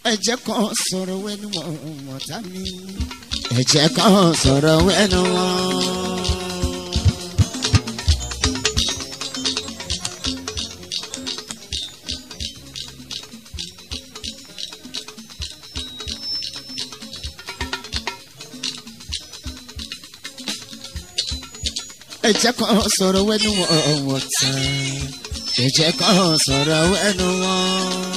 ẹ̀jẹ̀ kan sọ̀rọ̀ wẹ́nu wọn ọ̀tá mi ẹ̀jẹ̀ kan sọ̀rọ̀ wẹ́nu wọn. ẹ̀jẹ̀ kan sọ̀rọ̀ wẹ́nu wọn ọ̀tá ẹ̀jẹ̀ kan sọ̀rọ̀ wẹ́nu wọn.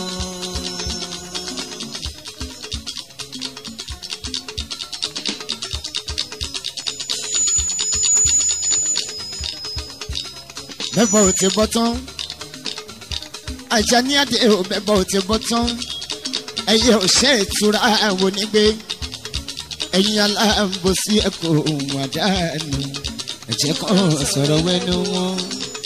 bẹ́bọ̀ ò ti bọ́ tán ajá ní àdé ò bẹ́bọ̀ ò ti bọ́ tán ẹyẹ ò ṣe ìtura àwọn onígbé ẹ̀yin aláàbòsí ẹ̀kọ́ ohun àdáni ẹ̀jẹ̀ kan sọ̀rọ̀ wẹ́nu wọn.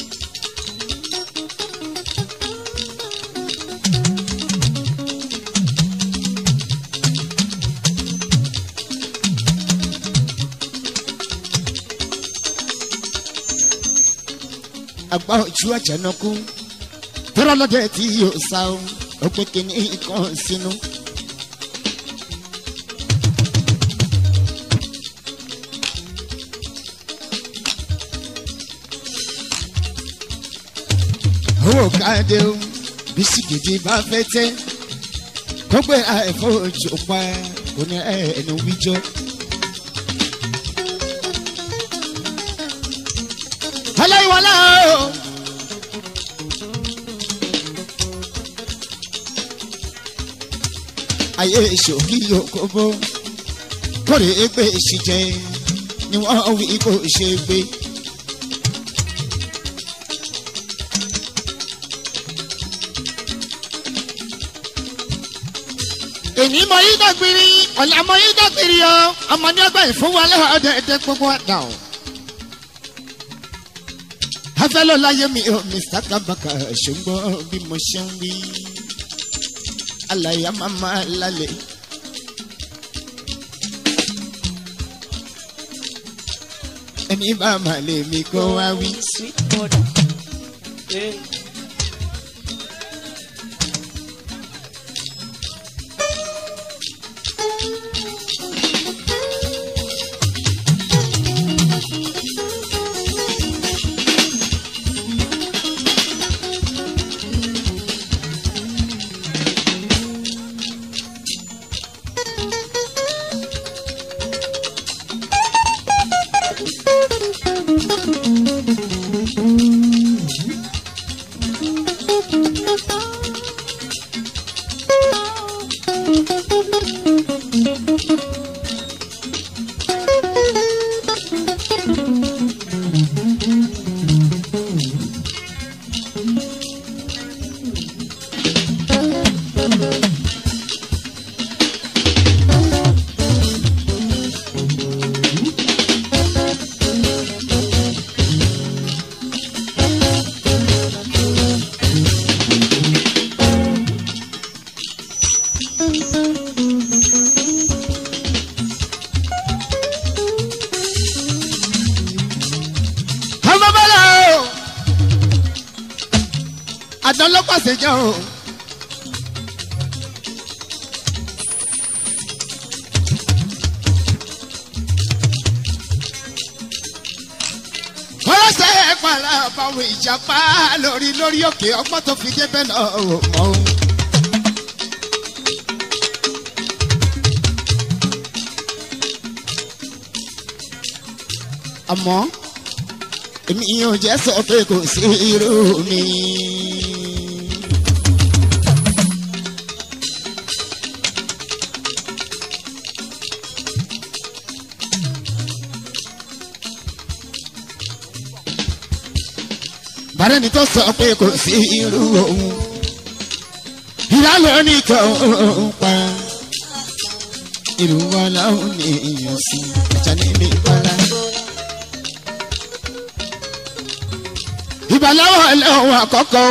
àgbà ojú àjànàkú tọ́rọ lọ́dẹ tí yóò sá o ó pé kíní kan sínú. owó káàdé o bisikìtì bá fẹ́ tẹ́ kó gbé àìfọ́ ojú pa kò ní ẹni wíjọ́. aláìwọlá o. ayé ìṣòkì òkòbó kórè égbé ìṣìjẹ ni wọ́n wí kó ṣe gbé. èmi mọ yí dàgbìrì ọ̀là mọ yí dàgbìrì o ọmọ ní ọgbà ìfowópamọ́ ọ̀dẹ̀ẹ̀dẹ̀ gbogbo àdá o afẹ́lọ́ láyé mi ò mr kabaka ṣùgbọ́n bí mo ṣe ń wí àlàyé màmá lálẹ́. ẹni bá máa lè mi kó wá wí. Sweet border. Hey. ọmọ bọ́lá o àdán ló pàṣẹ jẹ́ o. kọ́lọ́sẹ̀ pàlà báwo ìjàpá lórí lórí òkè ọgbọ́n tó fi débẹ̀ náà ò mọ́ o. àmọ́ èmi ò jẹ́ sọ pé kò sí irú mi. bàrẹ́ ni tó sọ pé kò sí irú òun ìlànà nìkan òun pa irú wa láwọn èèyàn sí ọjà nílé ìpara. ìbàláwọ̀ ẹlẹ́wọ̀n àkọ́kọ́.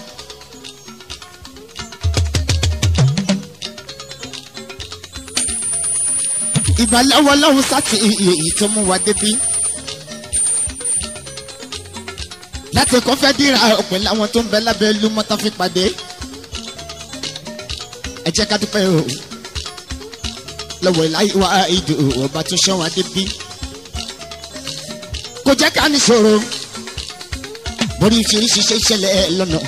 ìbàláwọ̀ ọlọ́run sátì èyí tó mú wa débí. láti kọ́ fẹ́ dìra ọ̀pẹ̀ láwọn tó ń bẹ lábẹ́ ìlú mọ́tà fi pàdé. ẹ jẹ́ ká dúpẹ́ o lọ́wọ́ ìláyé wa ìdò ọba tó ṣọ́ wọn débi kò jẹ́ ká ní ṣòro borí ìfiríṣi ṣe ṣẹlẹ̀ lọ́nà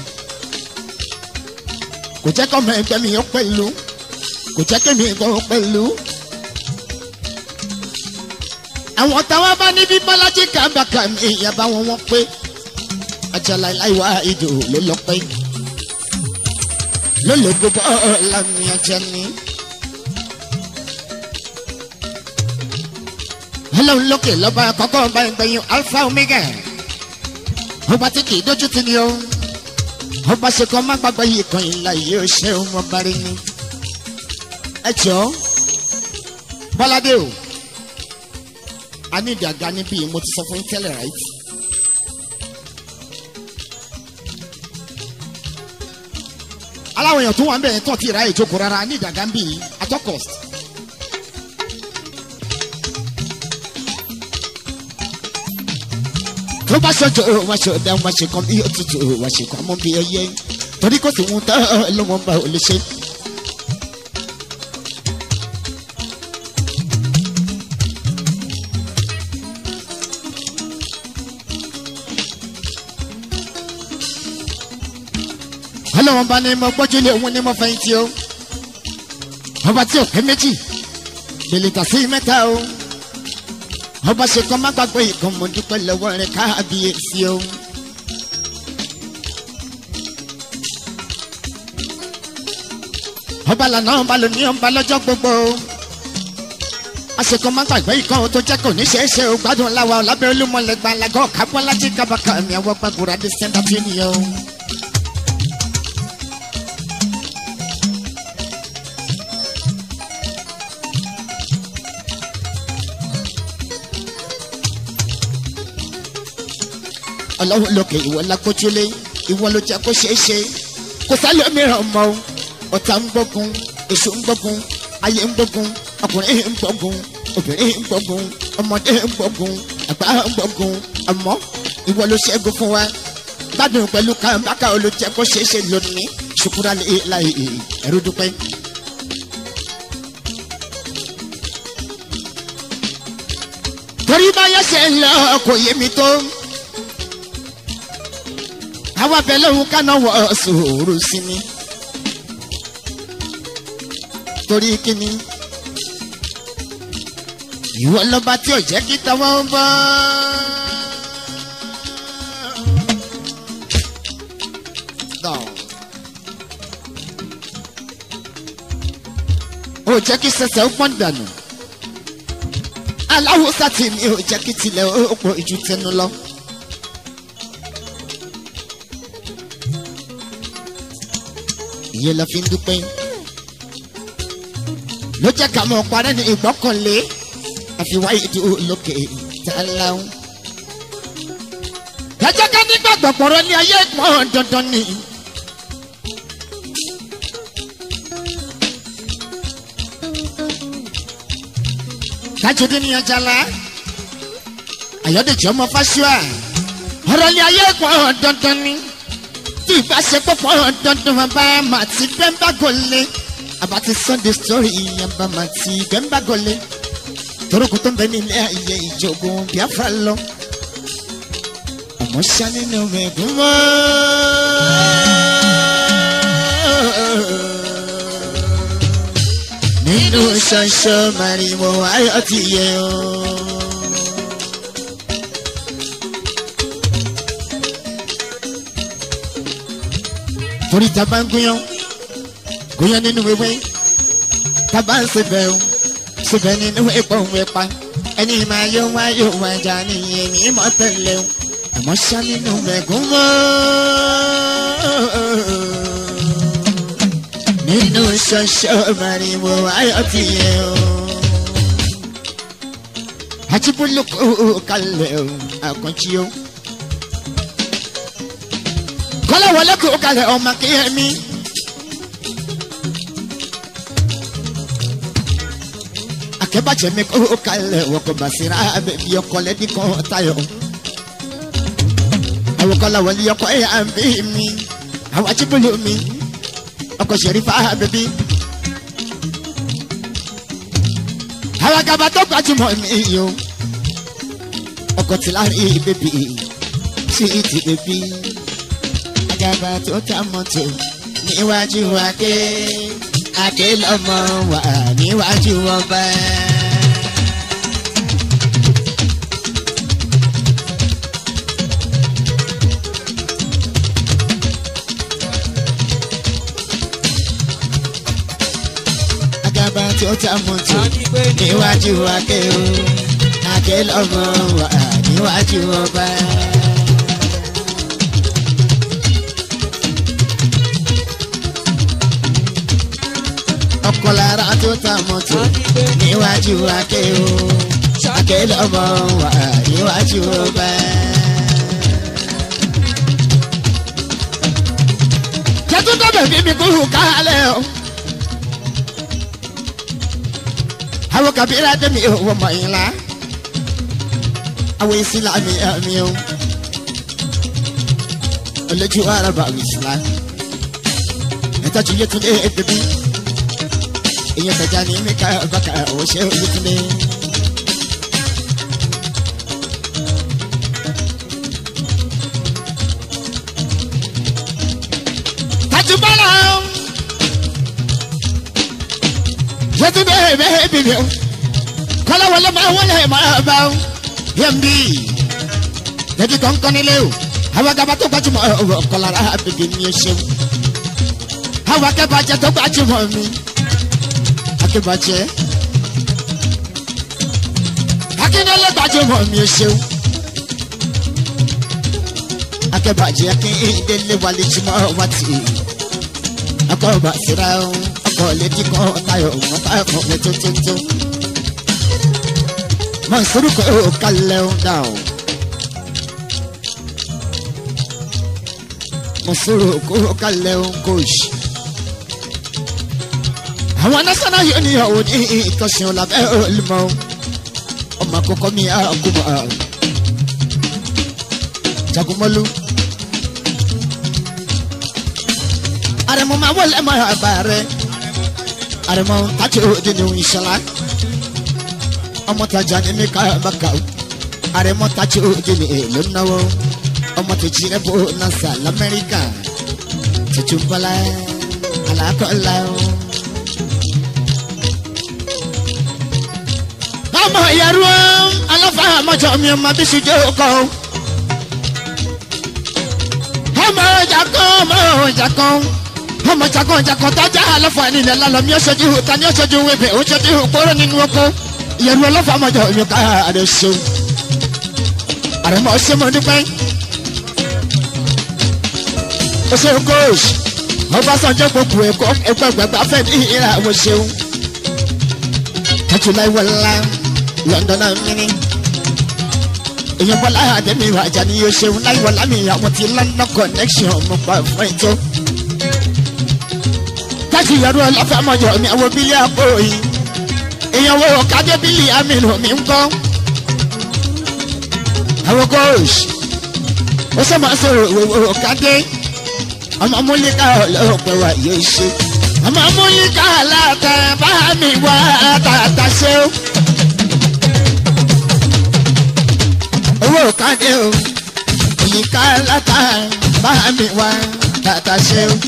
kò jẹ́ kọ́mọ ẹgbẹ́ mi yọ pẹ̀lú kò jẹ́ kémi gan pẹ̀lú. àwọn táwọn bá níbi bọ́lájí kábàkà mi ìyàbá wọn wọ́n pé ajala ìláyé wa ìdò ló lọ pẹ́ lólógbó bọ́ọ̀lá mi ajá ni. ọlọ́run lókè lọ́ba àkọ́kọ́ ọba ìgbẹ̀yìn alpha omega ọba tí kì í dójú tì ní o ọba ṣe kan má gbàgbọ́ yìí kan ìlà yìí ó ṣe òun ọba rí ni. ẹ jọ bọ́ládé o a ní ìdàgbà níbí mo ti sọ fún yín tẹ́lẹ̀ right. aláwọ̀ èèyàn tó wà ń bẹ̀rẹ̀ tó ti ra ìjókòó rárá ní ìdàgbà ń bì í atọ́kọ̀st. tó bá ṣojo wá ṣe ọdá wá ṣe kan bí òtútù wá ṣe kan mọ bí ẹyẹ torí kò sí wọn tán ló wọn bá ò lè ṣe. ọlọ́wọ́n bá ní mo gbọ́jú lé òun ní mo fẹ́yìntì o ọba tí ò pé méjì lèlè tà sí mẹ́ta o ọba ṣe kọ́ má gbàgbé ìkan mo dúpẹ́ lọ́wọ́ rẹ̀ káàbíyèsí o. ọba lànà ọba lóní ọba lọ́jọ́ gbogbo àṣekọ má gbàgbé ìkan tó jẹ́ kò ní ṣeé ṣe o gbádùn láwa lábẹ́ olúmọ̀lẹ́gbà làgọ́ kábọ́lá tí kábàkà mi àwọn gbàgbọ́ra dé sẹ́ńtà tí nìyẹn o. ọlọ́run lókè ìwọ lágbójúlé ìwọ ló jẹ́ kó ṣeé ṣe kò sálẹ̀ mìíràn mọ́ o ọ̀tá ń gbógun èso ń gbógun ayé ń gbógun ọkùnrin ń gbógun obìnrin ń gbógun ọmọdé ń gbógun àgbà ń gbógun àmọ́ ìwọ ló ṣẹ́gun fún wa gbádùn pẹ̀lú kàńbákà olùjẹ́ kó ṣeé ṣe lónìí ṣùkúrà láì ẹ̀rú dúpẹ́. torí báyọ̀ ṣe ń lọ kò yé mi tó àwa bẹ lóhun kaná wọ sòrò sí mi torí kíni ìwọ lọba tí ò jẹ́ kí tọwọ́ ń bọ́. ó jẹ́ kí sẹsẹ̀ ó pọ́n dànù aláwo sátì mi ò jẹ́ kí tilẹ̀ ó pọ̀ ìjú tẹnu lọ. ìyẹn la fi ń dúpẹ́ ló jẹ́ ká mọ̀ parẹ́ ní ìgbọ́kànlé àfiwá ìdú lókè ìtàláhùn. ẹ jẹ́ ká nígbàgbọ́ pọ̀rọ̀ ní ayé pọ́n dandan ni. kájọdé ní ajala ayọ̀dèjì ọmọ fásúà ọ̀rọ̀ ní ayé pọ́n dandan ni tí ìbáṣepọ̀ pọ̀ dandan bàbá màtí bẹ́ńbà gòlè àbátí sunday story yàmbá màtí bẹ́ńbà gòlè torókù tó ń bẹ nílé ayé ìjọgùn biafra lọ ọmọ ṣá nínú mẹ́gun mọ́. nínú ṣọṣọ màrìwò ayọ̀ ti yẹ ọ́. torí taba ń gúnyán gúnyán nínú ewé taba ń sebẹ̀ o sebẹ̀ nínú epo òun ẹ̀pa ẹni máa yọ wá yóò wá jà ní èmi mọ́ tẹ̀lé o àmọ́ ṣá nínú mẹ́gún mọ́ nínú ṣọṣọ màrìwò ayọ̀ ti yẹ o àti bólúkú kalẹ̀ o àkànjí o kọ́lá wọlé kó kalẹ̀ ọmọ kéèmí. akẹ́bàjẹ́ mi kó kalẹ̀ wọ́kọ̀ bàṣírà bẹ̀bí ọkọ̀ lẹ́dí kan tayọ̀. àwọn kọ́lá wọlé ọkọ̀ ẹ̀ à ń bí mi àwọn ajíbólú mi ọkọ̀ sẹ̀rífà bẹ̀bí alágàbà tó gbajúmọ̀ mi o ọkọ̀ tí láàrin bèbí sí ti bèbí agaba tó ta mọ́tò níwájú adé adé lọ́mọ wà níwájú ọba. agaba tó ta mọ́tò níwájú adé o adé lọ́mọ wà níwájú ọba. ọkọ̀ lára tó ta mọ́tò níwájú adé o adé lọ́mọ wà níwájú ọba. jẹ́tú dábẹ̀ bí mi kúrú kálẹ̀ o. àwọn kàbíyà dẹ́mi ò wọ́n mọ̀ yín la àwọn ìsìlámì ẹ̀mí o olójú araba ìsìlá ẹ̀tọ́jú yẹtúndé bèbí ìyẹn tẹ̀já ní mẹ́ka bàkà òṣè yẹtúndé. tajubala yẹtúndé bẹ́ẹ̀ bìbí o kọ́láwọlé máa wọlé máa bá o yẹmbi yẹbi kọ̀ọ̀kan nílé o àwọn agaba tó gbajúmọ̀ ọ̀kọ̀lára bèbè mi ò ṣeun àwọn akẹ́bàjẹ́ tó gbajúmọ̀ mi akẹ́bàjẹ́ akíndélé gbajúmọ̀ mi ò ṣeun akẹ́bàjẹ́ akíndélé wálé jùmọ̀ wá tì akọ̀ọ̀bà síra ọkọ̀ létí kan tayọ̀ wọn bá ẹ̀kọ́ mi tó tó tó mọ̀nsúrù kò kalẹ̀ ń dà o. mọ̀nsúrù kò kalẹ̀ ń kóòsì. àwọn national union ò ní ìtọ́sìn ọ̀làbẹ́ olùmọ̀ ọmọ àkọ́kọ́ mi àgùnmọ̀ jagunmọ́lú. àrẹ̀mọ̀ máa wọlé máa bá rẹ̀ àrẹ̀mọ̀ tàjì òde ní ìṣẹ̀lá ọmọ tajà ní mi ká bàkà o àrẹ̀mọ̀ tàjì òde ní èlò náwó ọmọ tèjì rẹ̀ bó nasa lamẹ́ríkà tuntun bọ́lá alákọ̀ọ́lá o. ọmọ ìyàrú aláfa àmọ́jọ mi ọmọ bí ṣùjọ́ kọ́ o. ọmọ ọjà kan ọmọ ọjà kan ọmọ jagun ọjà kan tọ́jà aláfa nílẹ̀ lálọ́ mi ọ̀ṣọ́jú ta ni ọ̀ṣọ́jú wẹ̀bẹ̀ ọ̀ṣọ́jú kóró nínú oko ìyàrú aláfa àmọ́jọ mi ká àrẹ ṣeun àrẹ̀mọ́ ṣe mọ́ nípẹ́ ó ṣe kóòsì ọbásanjọ́ gbogbo ẹ̀kọ́ ẹgbẹ́ gbàgbà fẹ́ ní ìhìrà àwọn ṣeun tọ́jú láì wọlá london amini èèyàn bọ́lá àdẹ́mi ìrajà ni yóò ṣeun láì wọlá mi àwọn ti london connection mo pa fún ètò tọ́jú ìyàrá ọlọ́fẹ́ ọmọjọ mi àwọn bílí àpò yìí èèyàn wo kádé bílí aminu mi ń kọ́ àwọn kóòsì ó sọ ma sọ̀rọ̀ òwò kádé ọmọ múlíkà ọlọ́pẹ̀ wa yóò ṣe ọmọ múlíkà aláta bá mi wá tàtà ṣe ó. owó kádé o múlíkà aláta bá mi wá tàtà ṣe ó.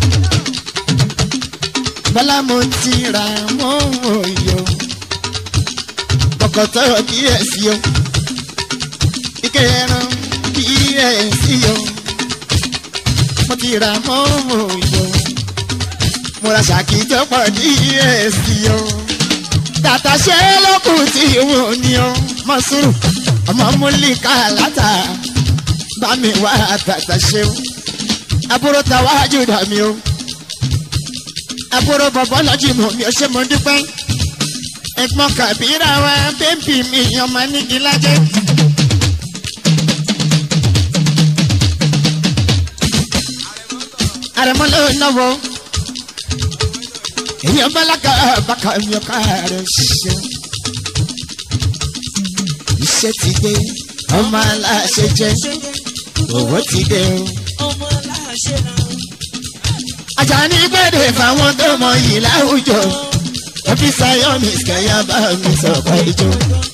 bọ́lá mo ti ra mọ́ òyò kọ̀kọ̀tọ̀ díẹ̀ sí o ike ẹran díẹ̀ sí o mo ti ra mọ́ òyò mo ra ṣàkíjọ pọ̀ díẹ̀ sí o tàtà ṣe lókùn tí wò ní o mọ sùúrù ọmọ múlíkà látà bá mi wá tàtà ṣe o àbúrò tàwájú dà mí o àbúrò bọ̀bọ̀ lọ́jì mọ̀ mi ò ṣe mo dúpẹ́ ẹ̀gbọ́n kàbírà wa bẹ́ẹ̀bì mi ọmọ nígi lájẹ́. àrẹ̀mọ́ ló náwó èèyàn bálákà bàkà mi ò ká rẹ̀ ṣe. iṣẹ́ ti dé ọmọ aláṣẹ jẹ́ owó ti dé o. ọmọ aláṣẹ náà. Àjàní gbèdè fáwọn tó mọ yìí láwùjọ ẹbí sayọ́nì kẹ́yà bá mi sọ̀kọ́ ijó.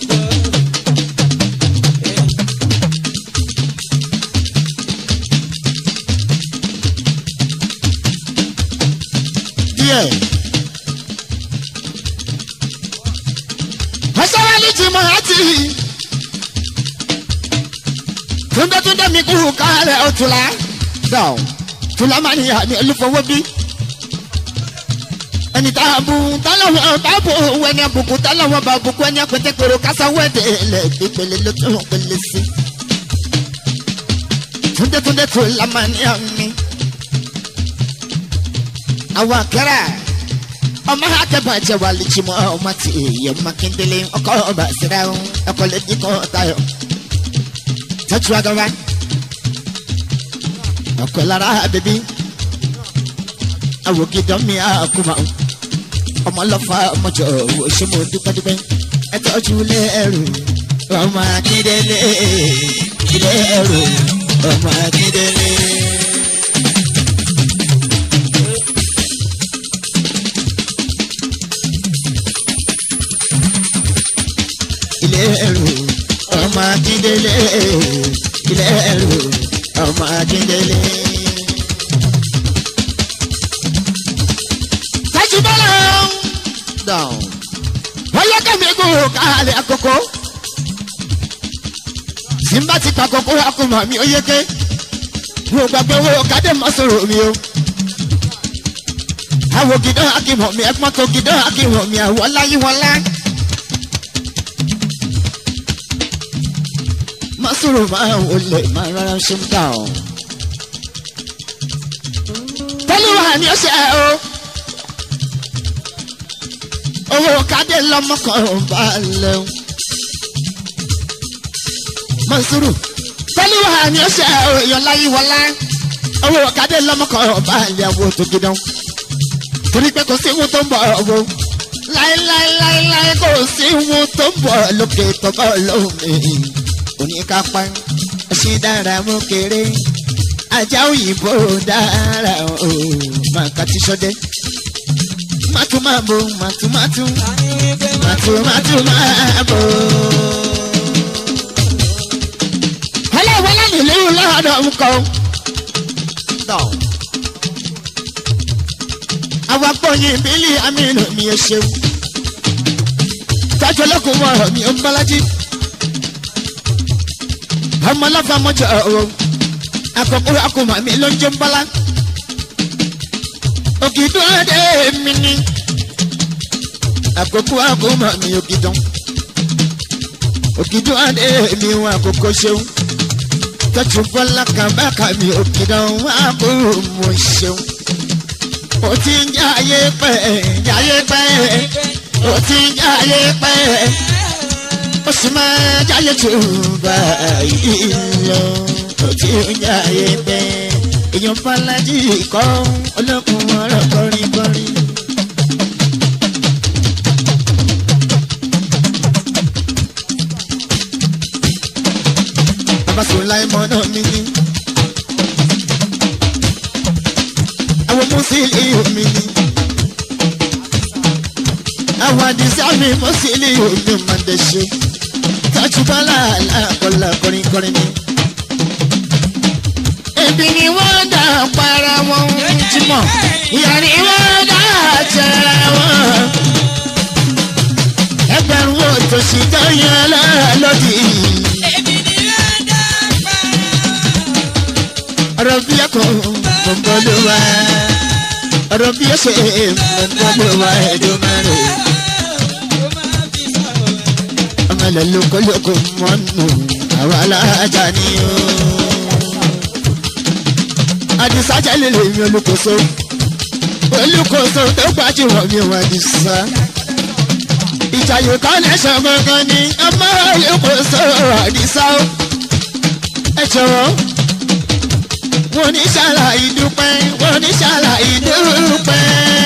díẹ̀. ọ̀sọ́wálì ti mọ̀ àti túndétúndé mi kú kálẹ̀ ọ̀túnla dọ̀ tùlá máa ní àmì olúfọwọ́ bí ẹni tá a bu tálọ́wọ́ bá bò owó ẹni àbùkù tálọ́wọ́ bá bùkù ẹni àpẹtẹpẹrọ kásáwọ́ ẹ̀dẹ̀ lẹ̀ pípele ló tún pele sí. túndétúndé tùlá máa ní àmì àwọn akẹ́rẹ́ ọmọ akẹ́bàjẹ́ wà lè jimọ̀ ọmọ tí èèyàn mákindélé ọkọ̀ ọba síra ẹ̀kọ́ lè dín kan tayọ̀ tẹ́tù agaba ọkọ̀ lára bèbí awògidọ́ mi àkùmọ̀ ọmọlọ́fà ọmọjọ wo ṣé mo dúpẹ́dúpẹ́ ẹ tọ́jú lé ẹrù ọmọ akíndélé ilé ẹrù ọmọ akíndélé. ilé ẹrù ọmọ akíndélé ilé ẹrù ọmọ akíndélé. tajubala down wọ́n yẹ kẹ́mi kó kálẹ̀ àkókò simba ti pa kókó akuma mi ó yéké wo gbàgbé wo kádé má sọ̀rọ̀ mi o àwọn gidan akimọ̀ mi ẹ̀pọ́n tó gidan akimọ̀ mi àwọn láyé wọn lá. Masuru máa ń wọlé máa rárá ṣe ń dà ọ́. Tọ́lúwà ni ó ṣe ẹ́ o. Owó kádé lọ́mọkàn bá lẹ̀ o. Masuru tọ́lúwà ni ó ṣe ẹ́ o èèyàn láyé wọlá. Owó kádé lọ́mọkàn bá lẹ̀ wo tó gidan. Torí pé kò sí ihun tó ń bọ̀ ọ̀wọ́. Láíláíláíláí kò sí ihun tó ń bọ̀ lókè tó bọ̀ lómi oníkápá ṣe dára mú kéré ajá òyìnbó dára o màkà tí sọdẹ màtúmàbò màtúmàtú màtúmàtú màbò. ọlọ́wọ́lá nílùú lọ́dọ̀ ń kọ́ àwọn akpọ̀yìn bílí amínú mi ẹ ṣeun tájọ́ lọ́kùnrin mọ̀ mi ò ń bọ́lájí ọmọ lọ́fà mọ́jọ ọ̀rọ̀ akọ̀kọ̀ akọ̀mọ̀ mi ló ń jẹ́ ń bọ́lá ògìdún adé mi ni àkókò akọ̀mọ̀ mi ògìdún ògìdún adé mi wọn àkókò ṣeun tọ́jú bọ́lá kàbákà mi ògìdún àkókò mo ṣeun ó ti ń jẹ́ ayé pẹ́ ayé pẹ́ ó ti ń jẹ́ ayé pẹ́ ó sì máa jáyé tó báyìí lọ ó ti ń jáyé pẹ́ èèyàn fàlájì kọ́ olókùn ọ̀rọ̀ kọrin kọrin. abasùn láì mọ́ náà mi ní. àwọn mùsùlùmí mi ní. àwọn àdìsá mi mùsùlùmí mi máa ń dẹ̀ ṣe tajubala alákọ̀ọ́lá kọrin kọrin ni. Ebi ni wọ́n dà para wọn jùmọ̀, ìyá ni wọ́n dà jẹra wọn. Ẹgbẹ̀rún òtòṣì tó yan lára lòdì. Ọ̀rọ̀ bí ẹ̀kọ́ gbọ̀ngbọ̀n ló wá. Ọ̀rọ̀ bí ẹ̀ṣẹ̀ gbọ̀ngbọ̀n ló wá ẹ̀dùn mẹ́rin. ọmọlẹ lókolóko mọ́nù àwọn alájà ni ó. àdìsá jẹ́lẹ̀ lèmi olùkóso olùkóso tó gbajúmọ̀ mi ò àdìsá. ìjàyè kan lẹ́sọ̀ gangan ni ọmọ olùkóso àdìsá ó. ẹ jọ̀wọ́ wọ́n ní ṣàlàyé dúpẹ́ wọ́n ní ṣàlàyé dúpẹ́.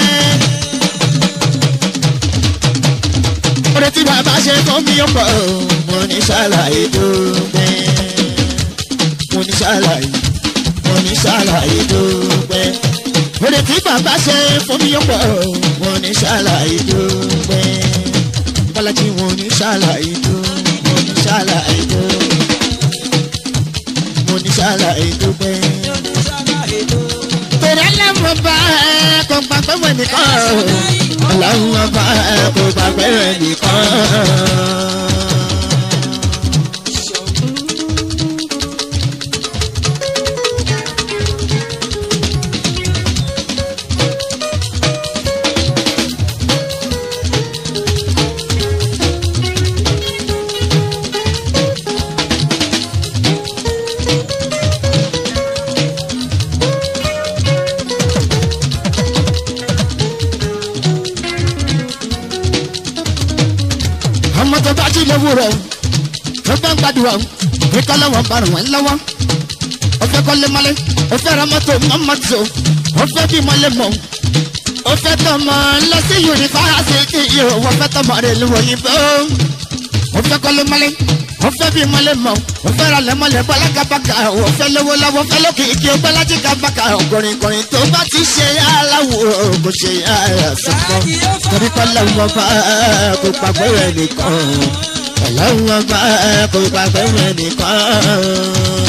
orí tí bàbá ṣe fún mi ọ̀pọ̀ mo ní ṣàlàyé dúpẹ́ mo ní ṣàlàyé mo ní ṣàlàyé dúpẹ́ orí tí bàbá ṣe fún mi ọ̀pọ̀ mo ní ṣàlàyé dúpẹ́. bọ́lájí wọn ní ṣàlàyé tó wọn ní ṣàlàyé tó wọn ní ṣàlàyé tó bẹ́ẹ̀. torí ẹlẹ́mọ̀ bá ẹ kó gbàgbé wọn nìkan ọlọ́run bá ẹ kó gbàgbé wọn nìkan. ọmọ tó bá jí lówùrọ̀ tó bá ń gbàdúrà ní kọ́lọ́wọ́ bá ràn wọ́n lọ́wọ́ ó fẹ́ kọ́lé mọ́lé ó fẹ́ ra mọ́tò mọ́mọ́tò ó fẹ́ bí mọ́lé mọ́ ó fẹ́ tọmọ lọ sí yunifásitì yìí ó fẹ́ tọmọ rẹ̀ lówó yìnbó ó fẹ́ kọ́lé mọ́lé ó fẹ́ bí mọ́lé mọ́ ó fẹ́ ra lẹ́mọ́lẹ́ bọ́lá kábàkà ó fẹ́ lówó lọ́wọ́ fẹ́ lókìkí ó gbọ́lájí kábàkà ọ̀gọ̀rìngọ̀rìn tó bá ti ṣe aláwọ̀ kò ṣe àyàsọ́kọ́ torí kọ́lá wọn bá kó pàgbé rẹ̀ nìkan ọlọ́run ọba kò pàgbé rẹ̀ nìkan.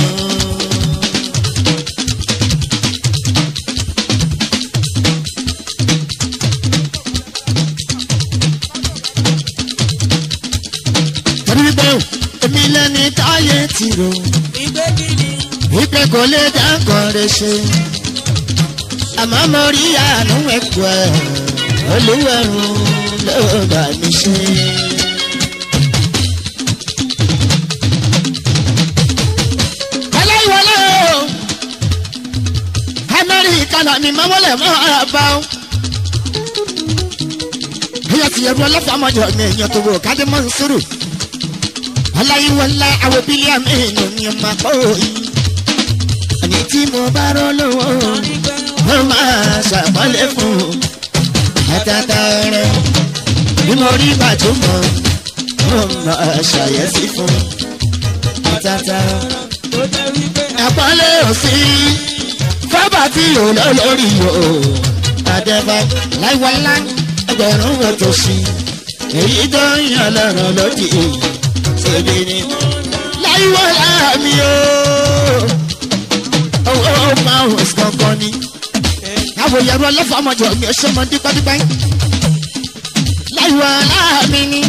torí wípé èmi lẹ́ni táyé ti rò wípé kò lè dáńkọ̀ rẹ̀ ṣe àmọ́ mo rí àánú ẹ̀kọ́ ẹ̀ olúwẹ̀rún ló bá mi ṣe. aláìwọlé o amẹ́ríkà náà ni mọ́wọ́lẹ̀ máa bá o. bóyá ti yẹ̀rù ọlọ́fà ọmọdé ọ̀nà èèyàn tó wò kádé mọ́ ń sùúrù. aláìwọlé àwọn bílíọ̀nù èèyàn ni mà kọ́ òyìn. àní tí mo bá rọ́ lọ́wọ́ mo máa ṣàpọ́nlé fún un àtàtà rẹ̀ bí mo rí gbàdúmọ̀ mo máa ṣàyẹ̀sí fún àtàtà. àpọ́nlé ò sí fábà tí ò lọ lórí o àdẹ́bà láìwọlá ẹgbẹ̀rún ọ̀tọ̀ sí èyí tó ń yàn lọ́rọ̀ lódì ṣèbí ni láìwọlá mi o owó máa ń sọ̀kan ni àwọn yẹ̀rọ ọlọ́fà ọmọdé mi ò ṣe mọ dípẹ́dípẹ́ láìwọ aláàmì ni.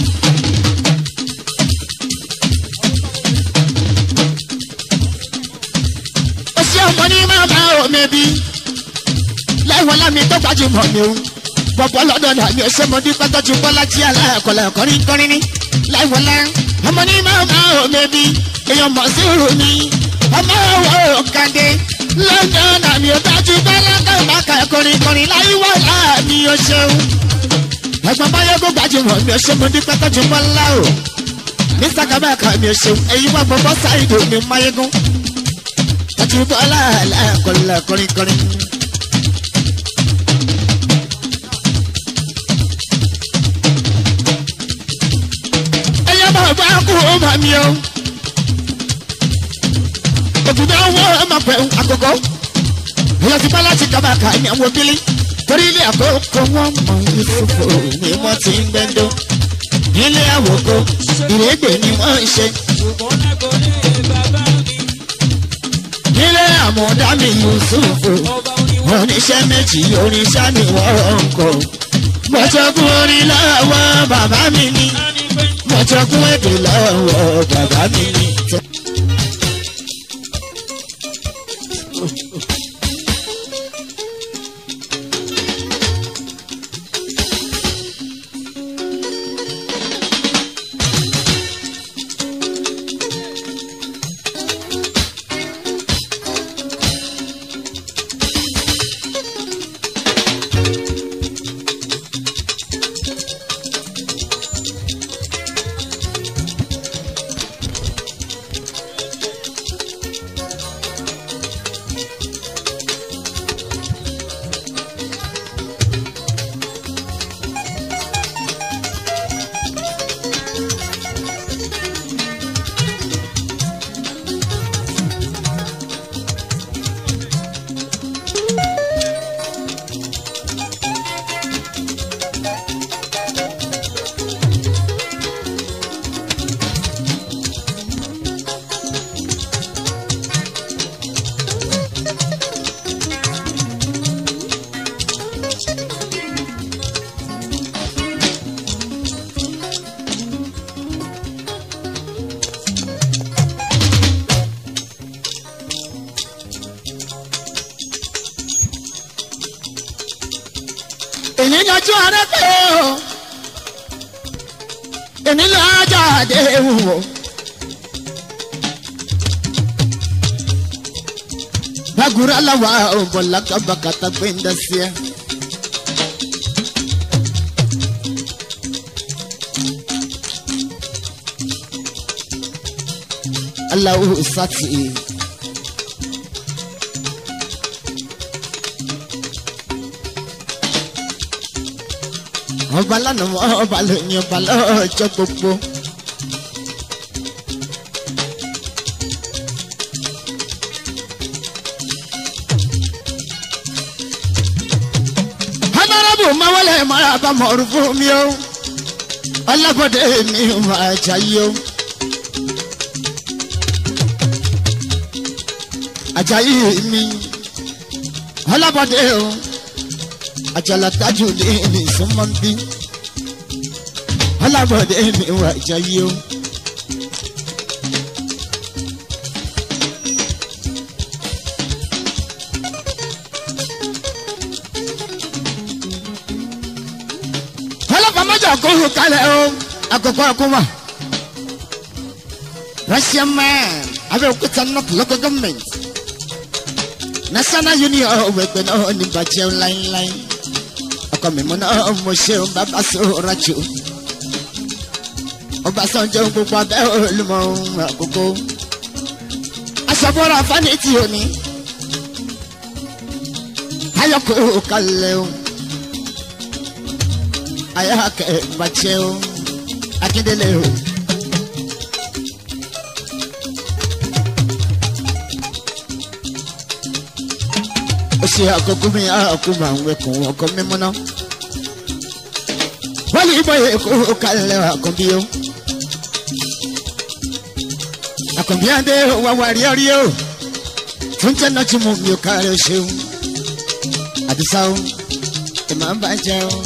ó ṣe ọmọ ní máa bá omi bí láìwọ aláàmì tó gbajúmọ̀ mi o bọ̀bọ̀ lọ́dọ̀ náà mi ò ṣe mọ dípẹ́ tọ́jú bọ́lá tí aláàkọlẹ̀ kọrin kọrin ní láìwọ alá ọmọ ní máa bá omi bí èèyàn mọ̀ sí ìrù mi ọmọ òwò kàdé london àmì ọ̀dájú bẹ́lẹ́dẹ́ ìbáka ẹ̀kọrin kọrin láyé wà láàmì ọ̀ṣẹ́un. ẹ̀gbọ́n báyọ̀gùn gbajúmọ̀ mi ọ̀ṣẹ́ mo dípẹ́ tọ́jú bọ́lá o. mr kabaka mi ọ̀ṣẹ́un èyí wà gbọ́gbọ́ sáìdì mi máyégún. tọ́jú bọ́lá aláàkọlẹ̀ kọrin kọrin. ẹ̀yọ́ bá bá kú ó mà mí o òtútù àwọn ọmọ pẹ̀ àkọ́kọ́ ìyá ti bá láti kábàkà ní àwọn obìnrin torí ilé àkókò wọn mọ ìfòfò ni wọn ti ń gbẹdọ nílé àwòkọ ìrẹgbẹ ni wọn ń ṣe nílé àmọdámi yusufu oníṣẹ́ méjì oníṣẹ́ ni wọ́n ń kọ́ mọ̀tọ́kùn orin lọ́wọ́ bàbá mi ni mọ̀tọ́kùn èdè lọ́wọ́ bàbá mi ni. tún ọ̀rẹ́ pé o èmi lọ́jọ́ àdéhùn o. bagura lawa o bola kaba kata kwenda sia Allahu sati ọba lánàá ọba lóyún ọba lọ́jọ́ gbogbo. honorable mawale mara bá mọ̀ọ́rù fún mi o ọlọ́bọ̀dé mi máa jayé o. ajayi mi ọlọ́bọ̀dé o àjàlá tájú ní ní súnmọ́bí ọlọ́bọ̀dé mi wà jayé o. ọlọ́pàá mọ́jà kó hù kalẹ̀ o àkọ́kọ́ àkọ́wà. Russian man Abẹ́òkúta north local government national union ọ̀wọ̀ ẹgbẹ́ náà ní bàjẹ́ láíláí ọkọ mi mú náà mo ṣe ń bàbá sọ̀rọ̀ jù Ọbásanjọ́ gbogbo abẹ́ olùmọ̀ àkókò aṣọ́bọ̀rọ̀ fanity òní ayọ̀kọ̀ kalẹ̀ o ayáàkẹ́ bàjẹ́ o akíndélé o. ó ṣe àkókò mi àkókò àwọn ẹkùn ọkọ mímú náà. wọ́n lè bọ́ èkó kalẹ̀ àkànbí o. àkànbí adé wà wà rí ọrí o. fún jẹ́nà tí mo mi ò kárí o ṣeun. àdìsá o ìmọ̀ ń bàjẹ́ o.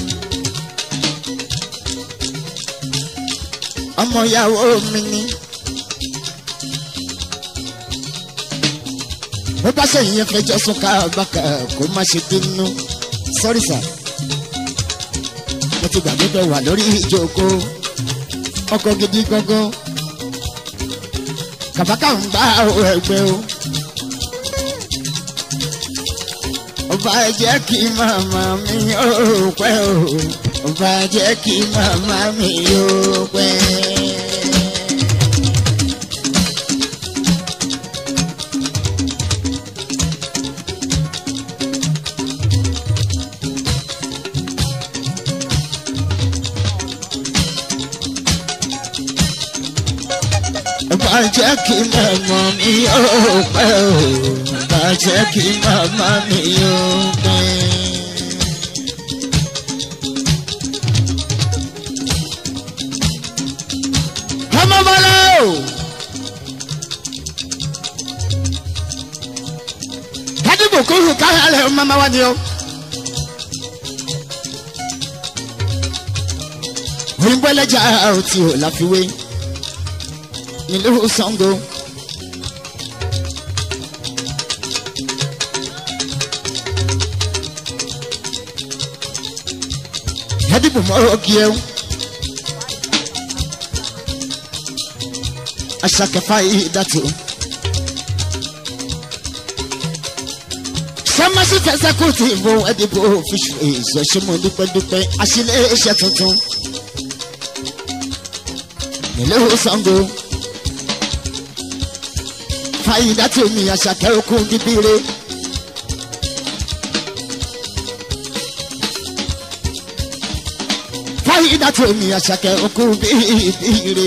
ọmọ ìyàwó mi ni. bó bá sẹ́yìn yẹn fẹjọ́ sún ká bákà kó má ṣe bínú sọ́rí sà. mo ti gbàgbé bẹ́ẹ̀ wà lórí ìjókòó ọkọ̀ gidi gangan kàbákà ń bá ẹgbẹ́ o. ọba jẹ́ kí màmá mi ó pẹ́ o ọba jẹ́ kí màmá mi ó pẹ́. Bá jẹ́ kí màmá mi ó pẹ́ o, bá jẹ́ kí màmá mi ó pẹ́. Ọmọ bọ́lá o. Kádìbò kúrú káyọ̀lẹ̀ ọmọ wa ni o. Òyìnbó ẹlẹ́jà ò tí ò láfiwé nílùú Ṣàngó. Yẹ́dìbò mọ́rọ́ kí ẹ. Aṣàkẹ́fà yìí dàtò. Sọ́mọ́sí fẹsẹ̀ kù tí ìbò ẹ̀dìbò fíṣù èso ṣe mọ́ dúpẹ́dúpẹ́ àṣìlẹ̀ iṣẹ́ tuntun. Nílùú Ṣàngó fàyídá tí omi àṣàkẹ́ okun bíbíire. fàyídá tí omi àṣàkẹ́ okun bíbíire.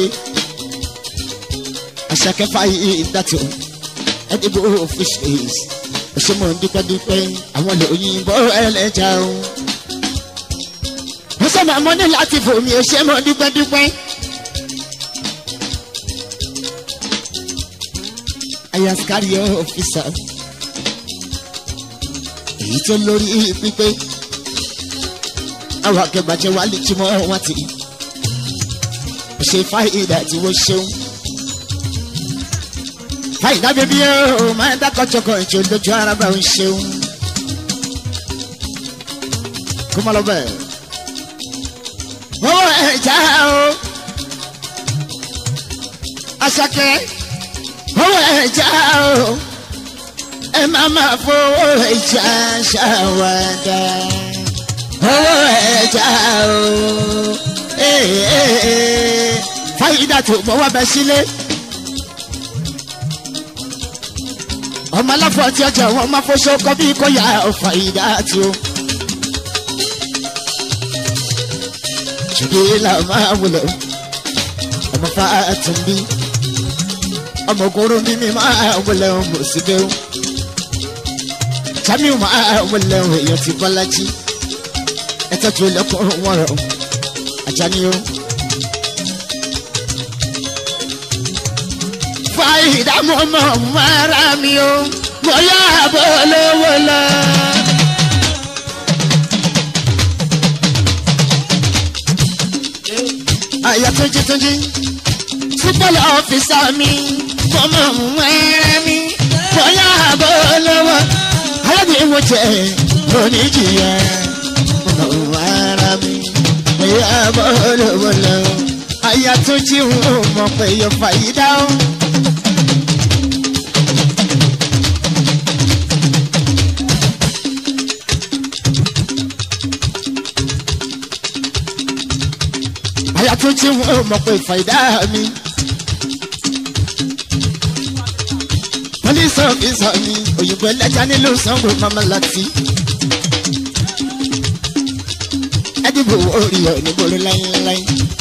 àṣàkẹ́ fàyídá tí o ẹdínwó fisheries òṣèmọ̀ dúpẹ́dúpẹ́ àwọn òyìnbó ẹlẹ́jà o. mo sọ ma mo ní láti fòmí òṣèmọ̀ dúpẹ́dúpẹ́. ayaskari ọfisa èyí tó lórí pípé àwọn akẹgbàjẹ wa lè túmọ̀ wọn ti ṣe fáìdà tí wọ́n ṣeun fáìdà bíbí ó máa ń dákọ̀jọkọ̀ ìjọ lójú ara bá ń ṣeun kó má lọ bẹ́ẹ̀ ẹja o àṣàkẹ́ owó ẹja o ẹ má má fowó ẹja ṣàwádà owó ẹja o fàyídà tó mọ wá bẹ sílé ọmọ aláfọ àti ọjà wọn máa fọṣọ kọ bí kò yá fàyídà tó. ṣùgbọ́n là máa wúlò ọmọ fàtúmbí ọmọ ògùnrún bí mi máa wúlò ọmọ síbẹ̀ o jamiu máa wúlò èèyàn ti bọ́lájí ẹ tọ́jú lẹ́kọ̀ọ́ wọn rẹ̀ ajani o. fàyídà mọ́ mọ́ mọ́ra mi o mo yá bọ́ lówó lọ. àyà tójú tójú sípòlì ọ́fíìsà mi mọ́mọ́ mọ́ra mi mo yá bọ́ lówó. alábìín mo jẹ oníjìyà mọ́ mọ́ra mi mo yá bọ́ lówó lọ. àyà tójú mọ̀ pé yóò fàyídà o. àyà tó tí wọn mọ̀ pé fàìdá mi. police officer mi òyìnbó ẹlẹ́jà nílùú sango mama láti. ẹdìbò orí ọ̀ nígboro láyéláyé.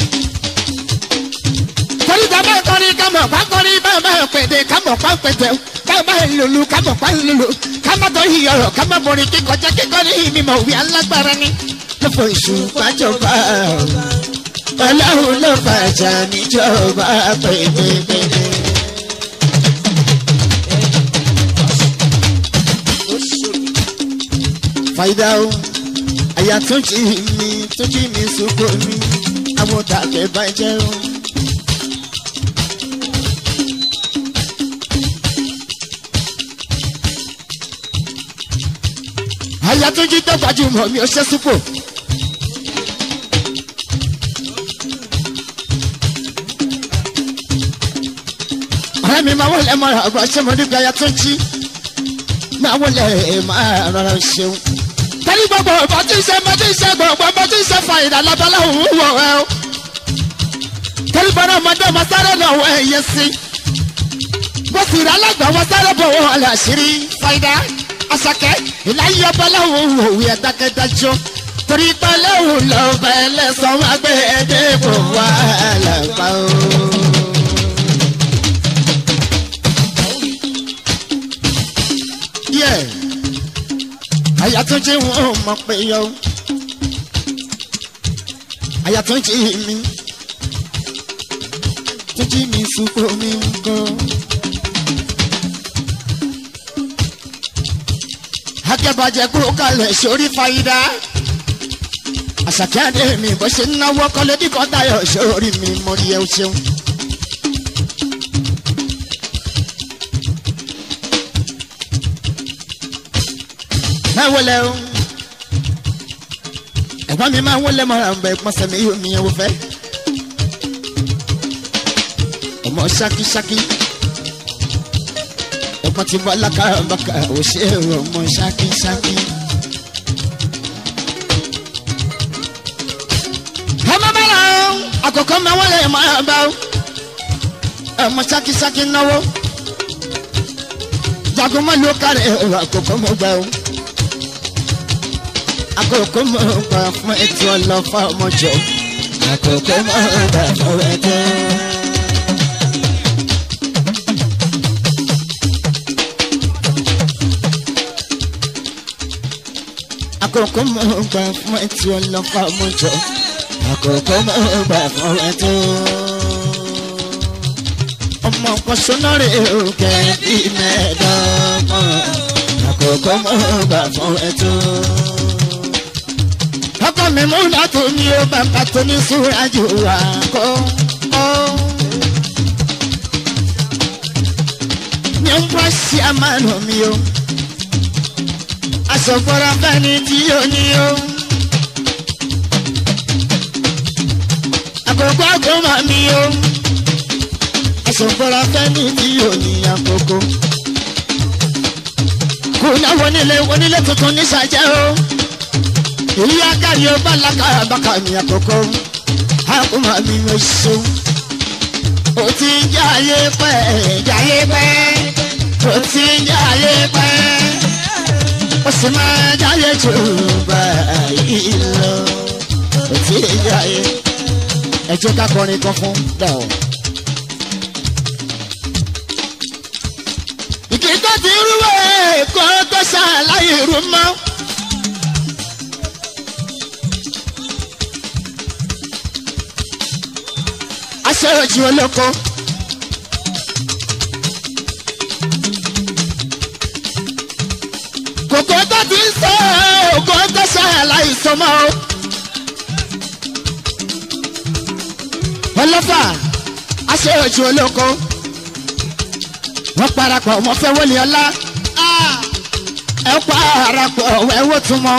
torí tá a bá kọrin ká mọ̀ pa kọrin bá a bá pèdè ká mọ̀ pa pèdè ká bá lulu ká mọ̀ pa lulu ká má tó yí ọ̀rọ̀ ká má borí kíkọjá kíkọrin mímọ̀ wí alágbára ni. lọ́fọ̀ ìṣùpá jọba ọlọ́run ló fàjà níjọba pépépépé. fàyídà o àyà tó jí mi tó jí mi sóko mi àwọn tàkẹ́ bàjẹ́ o. àyà tó jí tó gbajúmọ̀ mi ò ṣe súpò. ọ̀rẹ́ mi máa wọlé mọ́ra ọgbà ṣé mo nígbà ya tó jí máa wọlé máa rọra ṣeun. tẹ́lí gbogbo ọba tí ń ṣe mo tí ń ṣe gbogbo ọba tí ń ṣe fa ìdálọ́bọ́lá òun wọ̀ ẹ́ o. tẹ́lí gbogbo ọmọdé ọmọ sáré náà wọ ẹ̀yẹ sí. bó sì rà alágbà wọn sáré bọ̀ wọ́n ọ̀là àṣírí fàìdá àṣàkẹ́ ìláyé ọbọ̀lá òun òwe ẹ̀dákẹ́dájọ́ torí pẹ́lẹ́ òun lọ́ọ́ bẹ́ẹ̀ sọ wá gbé ẹ̀dẹ́gbò wà lápá o. díẹ̀ àyà tó jẹ́ wọn mọ̀ pé yọ àyà tó jẹ́ mi tó jẹ́ mi sùkú mi ń kọ́. akẹ́bàjẹ́ kúrò kalẹ̀ sórí fàyídà àṣàkẹ́ àdé mi bó ṣe ń náwó kọ́lé bí kọ́tà yọ sórí mi mo rí ẹ o ṣeun. máa wọlé o ẹ̀gbọ́n mi máa wọlé mọ́ra ń bẹ pọ́nsẹ̀ mi yóò mi yẹn wò fẹ́ ọmọ ṣákíṣákí ẹ̀gbọ́n ti bọ́ alákàbàkà ò ṣe é ọmọ ṣákíṣákí. ọmọ bàrà o àkọ́kọ́ máa wọlé máa bá o ọmọ ṣákíṣákí náwó jagun mọ́ ló kárẹ̀ àkọ́kọ́ mọ́ gbà o àkókò mọ̀ gbà fún ètò ọlọ́fà ọmọjọ àkókò mọ̀ gbà fún ètò. àkókò mọ̀ gbà fún ètò ọlọ́fà ọmọjọ àkókò mọ̀ gbà fún ètò. ọmọ kan sọ́nà rẹ̀ ò kẹ́ bí mẹ́ẹ̀ẹ́dọ́gbọ̀n àkókò mọ̀ gbà fún ètò ọkọ mi mú látò mi ó bàbá tó ní súrájú wa kó kó. mi ń bọ́ sí àmàlù mi o aṣọ̀gbọ́ra bẹ́ni tí yóò ní o. máa mi o ẹ̀sùn fúnra fẹ́ ní tí ò ní àkókò kò náwó onílé onílé tuntun ní sàjẹ́ o èyí akáyọ bálákà bákà ní àkókò àkó máa mi ò ṣeun ó ti ń jáyé pẹ́ jáyé pẹ́ ó ti ń jáyé pẹ́ ó sì máa jáyé jù báyìí lọ ó ti ń jáyé ẹ jẹ́ ká kọrin kan fún dàó. ìkìtọ́ ti rúwé kó tó ṣàlàyé rú mọ́. aṣèjì olóko. kòkó tó ti ń sọ òkò tó ṣàlàyé sọmọ o. ọlọ́fà aṣèjì olóko wọ́n parapọ̀ wọ́n fẹ́ wọlé ọlá ẹ parapọ̀ ẹ wò tún mọ́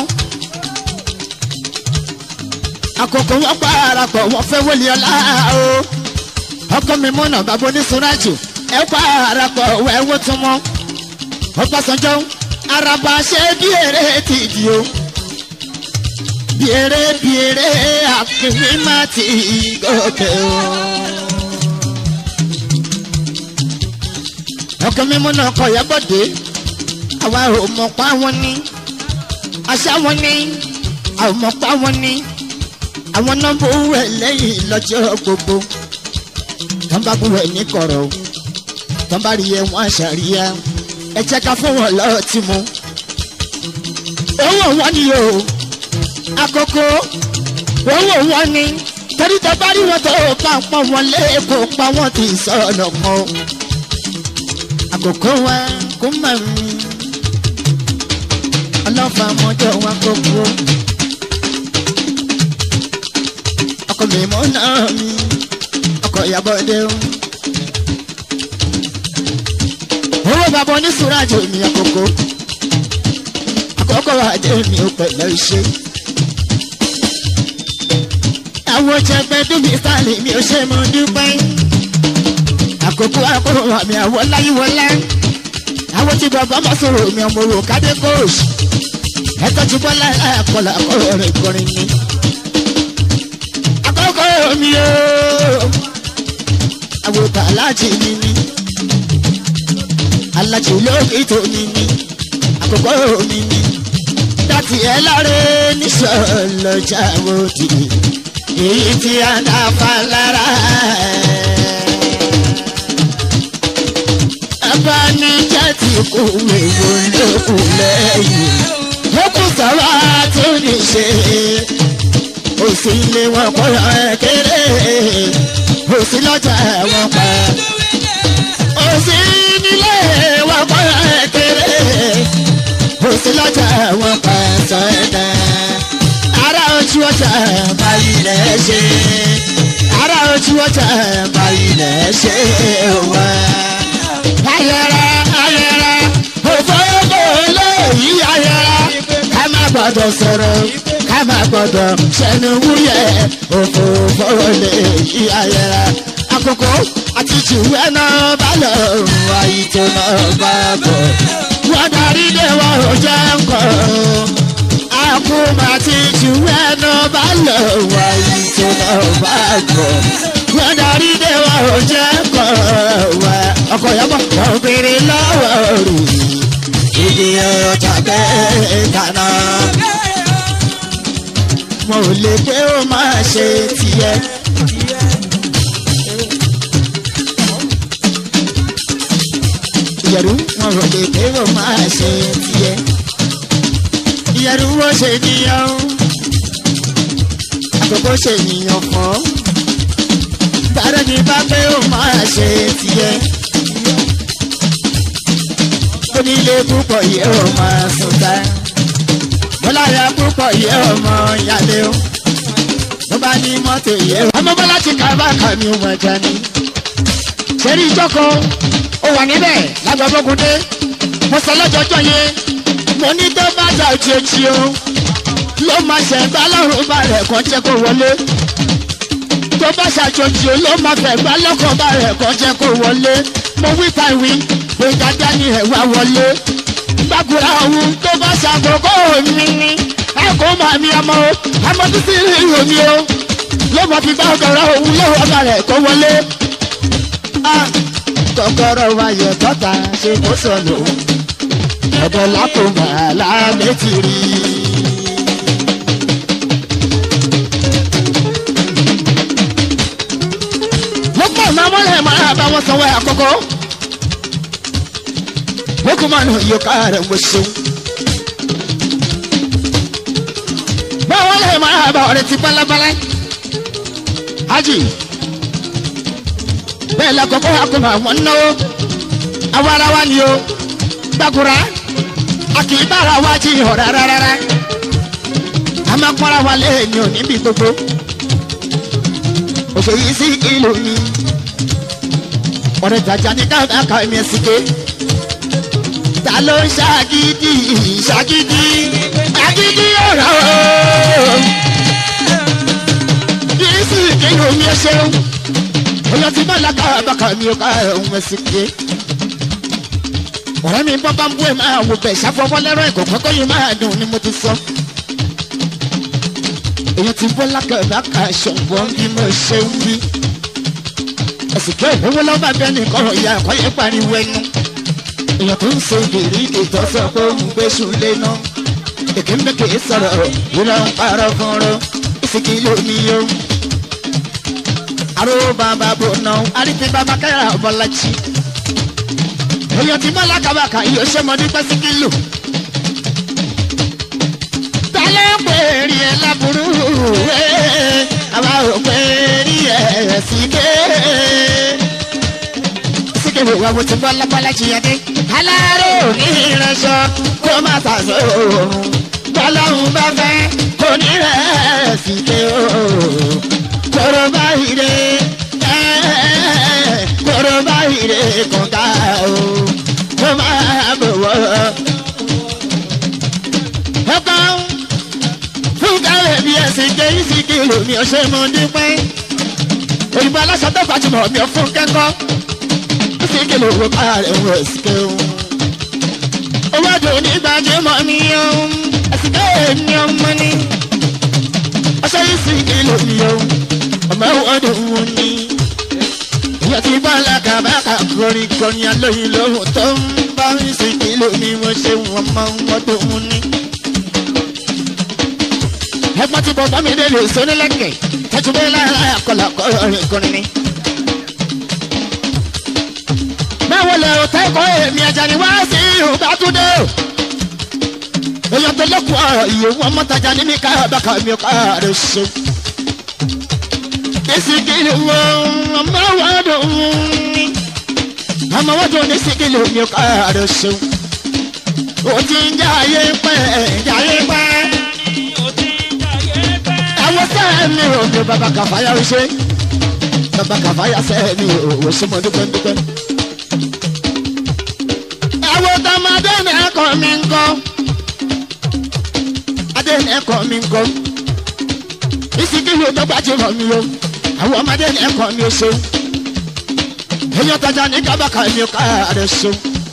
àkókò wọ́n parapọ̀ wọ́n fẹ́ wọlé ọlá o ọkọ mi múnà bàbá oníṣúrájù ẹ parapọ̀ ẹ wò tún mọ́ ọgbàsánjọ́ araba ṣe bí eré ti di o bí eré bí eré àkìní má ti gòkè o. ọkọ mímú náà kọ yabọdé àwa ò mọ̀ pa wọn ní àṣà wọn ní àwọn mọ̀ pa wọn ní àwọn nọ́mbà owó ẹ̀ lẹ́yìn lọ́jọ́ gbogbo tán bá bú ẹ̀ ní kọ̀rọ̀ o tán bá rí ẹ wọn àṣàríyá ẹ jẹ́ ká fún wọn lọ́ọ́ tí mu owó wọn ni o àkókò owó wọn ni torí tó bá rí wọn tó bá ń pọ̀ wọn lé kó pa wọn ti sọ̀nà kan àkókò wa kó má mi ọlọ́fà mọ́jọ́ wa gbogbo ọkọ mi mọ́ náà mi ọkọ ìyàbọ̀ dé o. owó bàbá oníṣúrájò mi àkókò àkókò àdé mi ò pẹ̀lẹ́ ṣe. àwọn jẹgbẹ́ dúbí sáàlì mi ò ṣe mọ́ dúpẹ́ àkókò àkókò àmì àwọ̀ láyíwọlá àwọn tí bàbá máa sọ̀rọ̀ mi ọmọ òwò kádé kóòsì ẹ̀tọ́ tí bọ́lá àkọlà ọ̀rọ̀ rẹ̀ kọrin ni. àkókò mi o àwòtà aláàjì mi ni aláàjì lókè tó mi ni àkókò mi ni dátì ẹ láre níṣọlọjà òdì èyí tí a dá fa lára abanijẹ́ ti kú wèwo lókù lẹ́yìn ó kù sáwá tó ní ṣe òsì ilé wọn kọ́ ẹ kéré òsì lọ́jà wọn pa òsì nílé wọn kọ́ ẹ kéré òsì lọ́jà wọn pa sọ ẹ̀dá ara ojú ọjà báyìí lẹ́ ṣe ara ojú ọjà báyìí lẹ́ ṣe wá ayẹra ayẹra òfófó lóyìí ayẹra ká má gbọdọ̀ sọ̀rọ̀ ká má gbọdọ̀ sẹ́nu wúyẹ̀ òfófó lóyìí ayẹra àkókò àti jùwẹ́ náà bá lọ àyè tó náà bá bọ̀ wọ́n darí dé wọ́n ò jẹ́ nǹkan àkùmọ̀ àti jùwẹ́ náà bá lọ àyè tó náà bá bọ̀ wọ́n darí dé wọ́n ò jẹ́ nǹkan wá ọkọ̀ yàgbọ́ wọ́n béèrè lọ́wọ́ rù ìdí ọjà bẹ́ẹ̀ kaná. wọn ò lè pé ó máa ṣe tiẹ̀. ìyẹ̀rú wọn ò lè pé ó máa ṣe tiẹ̀. ìyẹ̀rú wo ṣe níyàn àkókò ṣe níyàn fún bàrẹ̀ ní bá pé ó máa ṣe tiẹ̀. onílé púpọ̀ yìí ó máa sùn ta bọ́láyà púpọ̀ yìí ó mọ ìyáálé o tó bá ní mọ́tò yìí ó. ọmọ bọ́lá ti kà bá kà ní ọmọ ẹja ni. sẹ́rí ìjọkọ̀ ó wà níbẹ̀ lágbàbọ́gúndé mo sọ lọ́jọ́jọ́ yẹn mo ní tó bá jà òjijì o ló máa ṣẹ̀gbá lọ́rùn balẹ̀ kan jẹ́ kó wọlé tó tó bá ṣàjòjì ló máa fẹ́ gbá lọ́kàn bá rẹ̀ kọ́ jẹ́ kó wọlé mo wí tàwí pé dáadáa ni ẹ̀ wá wọlé gbàgbọ́ra ohun tó bá ṣàkókò mi ni ẹ kó máa mi ọmọ o àmọ́ títí rí omi o ló máa fi gbàgbọ́ra ohun lọ́wọ́ bá rẹ̀ kó wọlé. kọ́kọ́rọ́ wáyé tọ́ta ṣe kó sọ̀nù ọ̀dọ̀ lápò màálà méjì rí i. lọ́pọ̀ ọ̀nà amọ́lẹ̀ máa bá wọn sanwó àkọ́kọ́. Boko man yóò kára wọ ṣeun. Báwo lè máa bá ọ̀rẹ́ ti bálábálá? Hájì. Bẹ́ẹ̀ lákọ̀ọ́kọ́ akọ̀mọ̀ àwọn náwó. Àwa ara wa ni o. Gbàgùrà. A kì í bára wa jí ìhọ̀ rárá rárá. A máa pọ́nra wa lẹ́yìn òní bí gbogbo òṣèyí sí ìlú mi ọ̀rẹ́ jàjà ní káàkiri mi ẹ̀sìn ké ta ló ń ṣàgídí ṣàgídí ṣàgídí ọ̀rọ̀ yìí sí ìlú mi ẹ̀ ṣeun ọ̀yọ́ tí bọ́lá káàkiri mi ò ká ẹ̀hún ẹ̀sìn ké ọ̀rẹ́ mi bọ́ bá ń bú ẹ̀ máa wò bẹ̀ ṣàfọwọ́ lẹ́rọ ẹ̀kọ́ kọ́kọ́ yìí máa dùn ni mo ti sọ èyí ti bọ́ lákàbá ka ṣọ̀gbọ́n bí mo ṣe ń wí. ẹ̀sìnkẹ́ ìwé lọ́ba bẹ́ẹ̀ nìkan ìyá ẹ̀kọ́ yẹn pariwo ẹnu. èèyàn tó ń ṣe ìrírí ìtọ́sọ pé ó ń gbé ṣùlẹ̀ náà. èké ń bẹ́kẹ̀ sọ̀rọ̀ ìrọ̀ ń parọ́ fúnrọ́ ìsìnkì lómi yó. aró bàbá bò náà àrífi bàbá káyà ọ̀bọ̀lájì. èèyàn ti bọ́ lákàbá ka iye ṣé mo ní pẹ́sìkì lò tálẹ́ pé rí ẹ láburú àwa ò pé rí ẹ síké. síké wo wa mo ti bọ́ lápálá jìyàdé. aláró ní ìrẹsọ kó má tàṣọ òòrùn bọ́lọ́hún bá fẹ́ kò ní rẹ̀ síké o. kóró báyìí dé kóró báyìí dé kọ̀ọ̀ká o. kó má bọ̀ wọ́. ẹ̀kọ́ fúnkàrẹ̀ bí ẹ̀sìn jẹ́ ìsìnkì lómi ọ̀ṣẹ́ mọ́ dípẹ́. òyìnbó aláṣọ tó gbajúmọ̀ mi ò fún kẹ́kọ̀ọ́. ìsìnkì lówó kárẹ̀ ń wọ̀ ẹ̀sìnkẹ́ o. owó àdùn ní gbajúmọ̀ mi o. ẹ̀sìnkẹ́ mi ọmọ ni. ọ̀ṣẹ́ ìsìnkì lómi o. ọmọ ọdún wọn ni. ìyá ti bá alákàbákà kọrin kọrin alóyin lóhùn tó ń bá ìsìnkì lómi wọn ṣe wọn máa ń wọ́dún wọn ni ẹgbọ́n tí bọ́bá mi lè lè so nílẹ̀kẹ̀ tẹ́tùbẹ́ lára àkọlà kọrin ni. báwo lẹ o tẹ́ kọ́ èmi ẹja ni wá sí ìhùbá tún dé o. èèyàn tó lọ́kùn ọ̀rọ̀ iye wọn mọ́tajà ní mi ká bàkà mi ká rẹ̀ ṣe. ìsìnkìlì wo ọmọ wọn dùn ní. ọmọ wọn dùn ní ìsìnkìlì mi ká rẹ̀ ṣe. o ti ń jà ayé pẹ́ jà ayé pẹ́ àwọn sẹ́ẹ̀mì òde bàbá kàfáyà ṣe bàbá kàfáyà sẹ́ẹ̀mì òwò ṣe mọ́ dúpẹ́ dúpẹ́. àwọn tọmọdé ní ẹ̀kọ́ mi ń kọ́ adé ní ẹ̀kọ́ mi ń kọ́ ìsìnkìlì tó gbajúmọ̀ mi o àwọn ọmọdé ní ẹ̀kọ́ mi ò ṣe èèyàn tajà ní kábàkà mi ò ká rẹ̀ ṣe.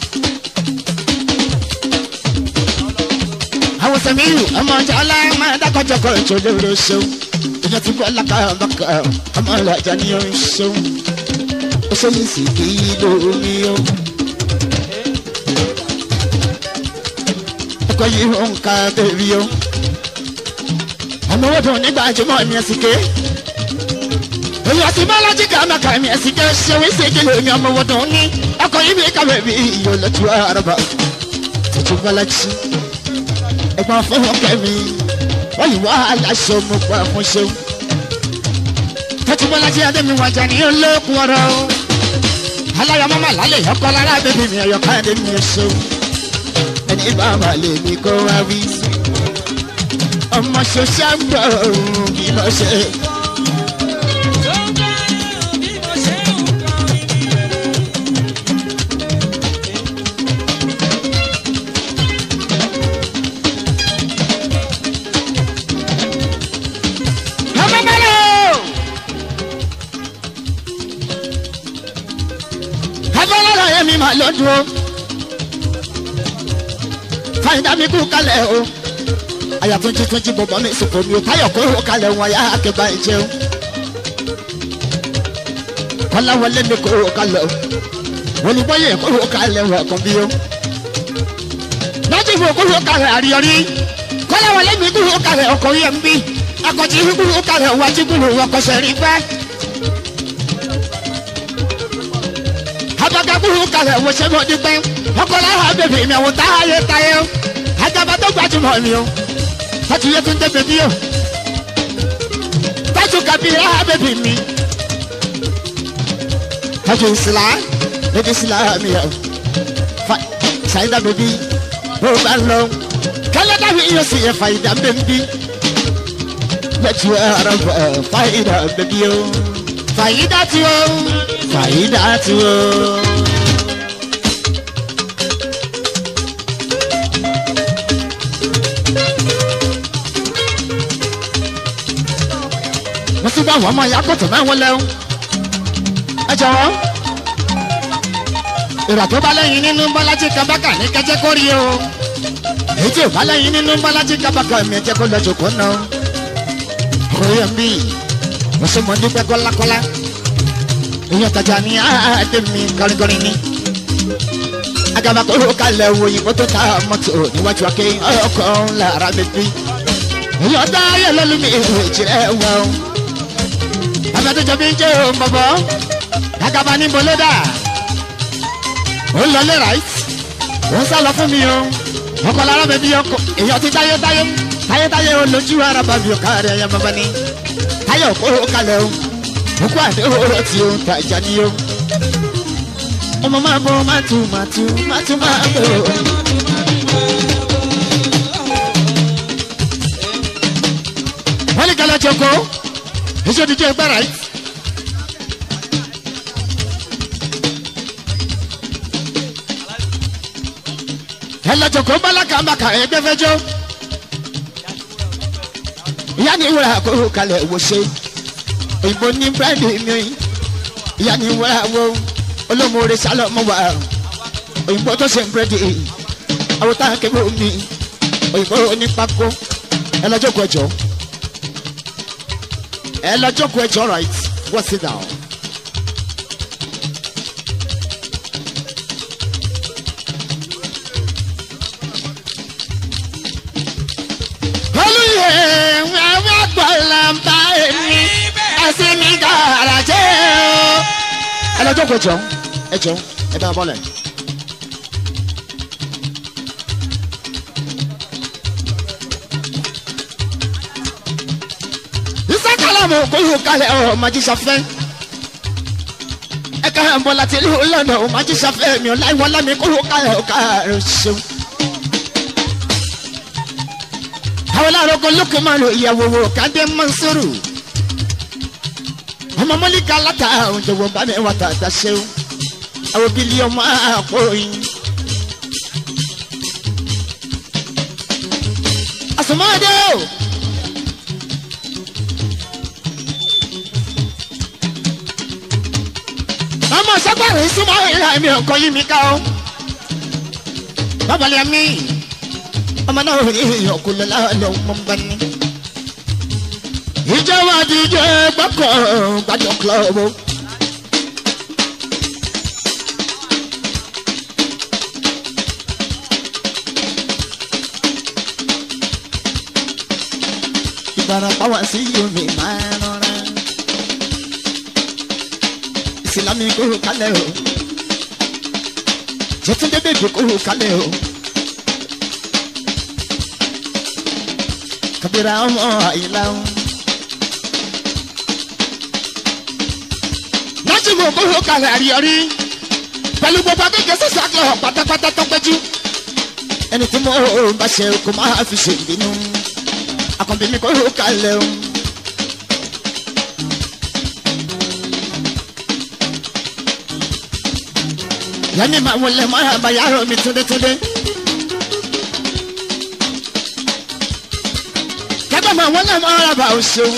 àwọn sẹ́miyù ọmọ ọjà aláìmọ̀ ẹ̀dákọ̀jọkọ̀ ìṣòro rẹ̀ ṣeun ìyẹn ti bọ́ lákàbàkà ọmọ ìlàjà ni ó ń ṣeun ó ṣe yìí sì kí lómi o. ọkọ̀ yìí ó ń ka bèbí o. ọmọ owó dùn nígbà jùmọ̀ ní ẹ̀sìnké. èyí ọtí bọ́lájì kàmákà mi ẹ̀sìnké ṣe wí sí kí lómi ọmọ owó dùn ní ọkọ̀ yìí bí kàwé bí iyọ̀ lọ́tù àràbà tuntun bọ́lájì ẹ̀gbọ́n fún kẹ́mi wọ́n yìí wá aláṣọ mo pa fún ṣeun. tẹ́tùbọ́lájí adémi wájà ní olókùn ọ̀rọ̀ aláyọ̀ mọ́mọ́ lálẹ́ ọkọ̀ lára bèbí mi ọ̀yọ̀ káyọ̀dé mi ò ṣeun. ẹni bá wà lè mi kó wá wí. ọmọ ṣoṣà ń bọ̀ bí mo ṣe. máa lọ́dún o fàyídà mi kú kalẹ̀ o àyà tó jí tó jí bọ̀bọ̀ mi sòkò mi ò táyọ̀ kó o kalẹ̀ wọn yá akẹ́bà ẹ̀ jẹun kọ́láwọlé mi kó o kalẹ̀ o olùbọ́yè kó o kalẹ̀ wọn kàn bí o lọ́jọ́ ìfowó kó o kalẹ̀ àríyọrí kọ́láwọlé mi kó o kalẹ̀ ọkọ̀ yẹn ń bí akọ̀tí kó o kalẹ̀ wájú kó o kọsẹ̀ rí pẹ́. abaga kó o kalẹ̀ wọ́n ṣe mọ́ dípẹ́ ọkọ̀ láwọn abẹ́bí mi àwọn táyé táyé o ajaba tó gbajúmọ̀ mi o tọ́tù yẹ tó ń dẹ́bẹ̀ bí o tọ́tù kabira bẹ́bí mi tọ́tù ìsìlá bẹ́bí ìsìlá mi o fa ṣàyídá bẹ́bí bó o bá lọ kálẹ̀ dàbí iyọ̀ sí yẹ fàyídà bẹ́bí lẹ́tù ẹ̀rọ fàyídà bẹ́bí o fàyídà tí o fàyídà tí o. wọ́n tún bá àwọn ọmọ ìyá kòtò náà wọ́n lẹ́hún. ẹ jọ̀wọ́ ìrà tó bá lẹ́yìn nínú bọ́lájí kábàkà ní kẹ́jẹ́ kó rí o èyí tí ò bá lẹ́yìn nínú bọ́lájí kábàkà mi jẹ́ kó lọ́jọ́ kó ná o. òye mi mo ṣe mọ̀ nígbẹ́ kọ́lákọ́lá èyí ọ̀tajà ní àádé mi kọrinkọrin ní. agaba kó ló kalẹ̀ wo òyìnbó tó ta mọ́tò níwájú akẹ́ ọkọ̀ ńlá ara mi bí. èyí ọ̀tá ayé lọ́lú mi ìjìnlẹ̀ wọ̀ abẹ́tẹ́jọ́ bí ń jẹ́ òun bọ̀bọ̀ agaba ní bolódà ó ń lọlé right ó ń sálọ fún mi o ọkọ lára bẹbí ọkọ èèyàn ti táyé táyé táyé táyé o lójú ara bàbí ọkọ rẹ ẹyẹ bàbá ni táyé òkú ó kalẹ̀ o òkú àdé òrò tí o ta ìjà ni o ọmọ máa bọ máa tu máa tu máa tu máa bọ. wọ́n ní kálọ̀ jọ̀kọ́ èso dídí ẹgbẹ́ right. ẹlẹ́jọ̀kọ́ bálákà mbàkà ẹgbẹ́ fẹjọ́ ìyá ni wúrà kó kalẹ̀ wò ṣe òyìnbó ní búrẹ́dì mi ìyá ni wúrà wo olómore sálọ mọ wà òyìnbó tó ṣe búrẹ́dì àwọn táwọn kébé omi òyìnbó onípákó ẹlẹ́jọ̀kọ́ ẹjọ́ ẹlẹ́jọ̀kọ́ ẹjọ́ right wọ́n sit down. olùyẹ àwọn àgbàlàmbá èmi ẹsìn mi dára jẹ́ o. ẹ lọ jókòó ẹjọ ẹjọ ẹ dára bọ́lẹ̀. ìsàkàlàmù kúrò kalẹ̀ ọ̀ màjísàfẹ́ ẹ ká ń bọ́ láti ìlú lọ́nà ọ̀ màjísàfẹ́ mi ò láì wọ́n lámì kúrò kalẹ̀ ọ̀ ká ẹ̀ ṣeun. àwọn aláàrọ̀kọ lókè máa lo ìyàwó wò kádé mọ́nsórù ọmọ mọ́líkà látà òjòwò bá mi wà tàtà ṣeun àwọn bílíọ̀nù àpò yín. àsùnmọ́dé o. ọmọ sọgbàrin súnmọ́ ìlà mi ọkọ yí mi ká o. bàbá mi ọmọ náà ò ní ọkùnrin lọ́wọ́ mọ́ bá ní. ìjọba díje gbọ́kọ̀ gbàjọ kílọ̀bù. ìbarapá wá sí omi máa rọra. ìsìlámì kúrò kálẹ̀ o. jẹ́túndé bèbè kúrò kálẹ̀ o. kabira ọmọ àyìnlá o. nájúmọ̀ kóhó kalẹ̀ àríyọrí pẹ̀lú gbogbo akéèké sísè àkìlọ̀ pátápátá tọ́pẹ́jú. ẹni tí mo bá ṣe kó máa fi ṣe ìbínú akọ̀bí mi kóhó kalẹ̀ o. yanni máa wọlé máa bá yàrá mi túndétúndé. kẹ́gbẹ́ máa wọlé máa bá o ṣeun.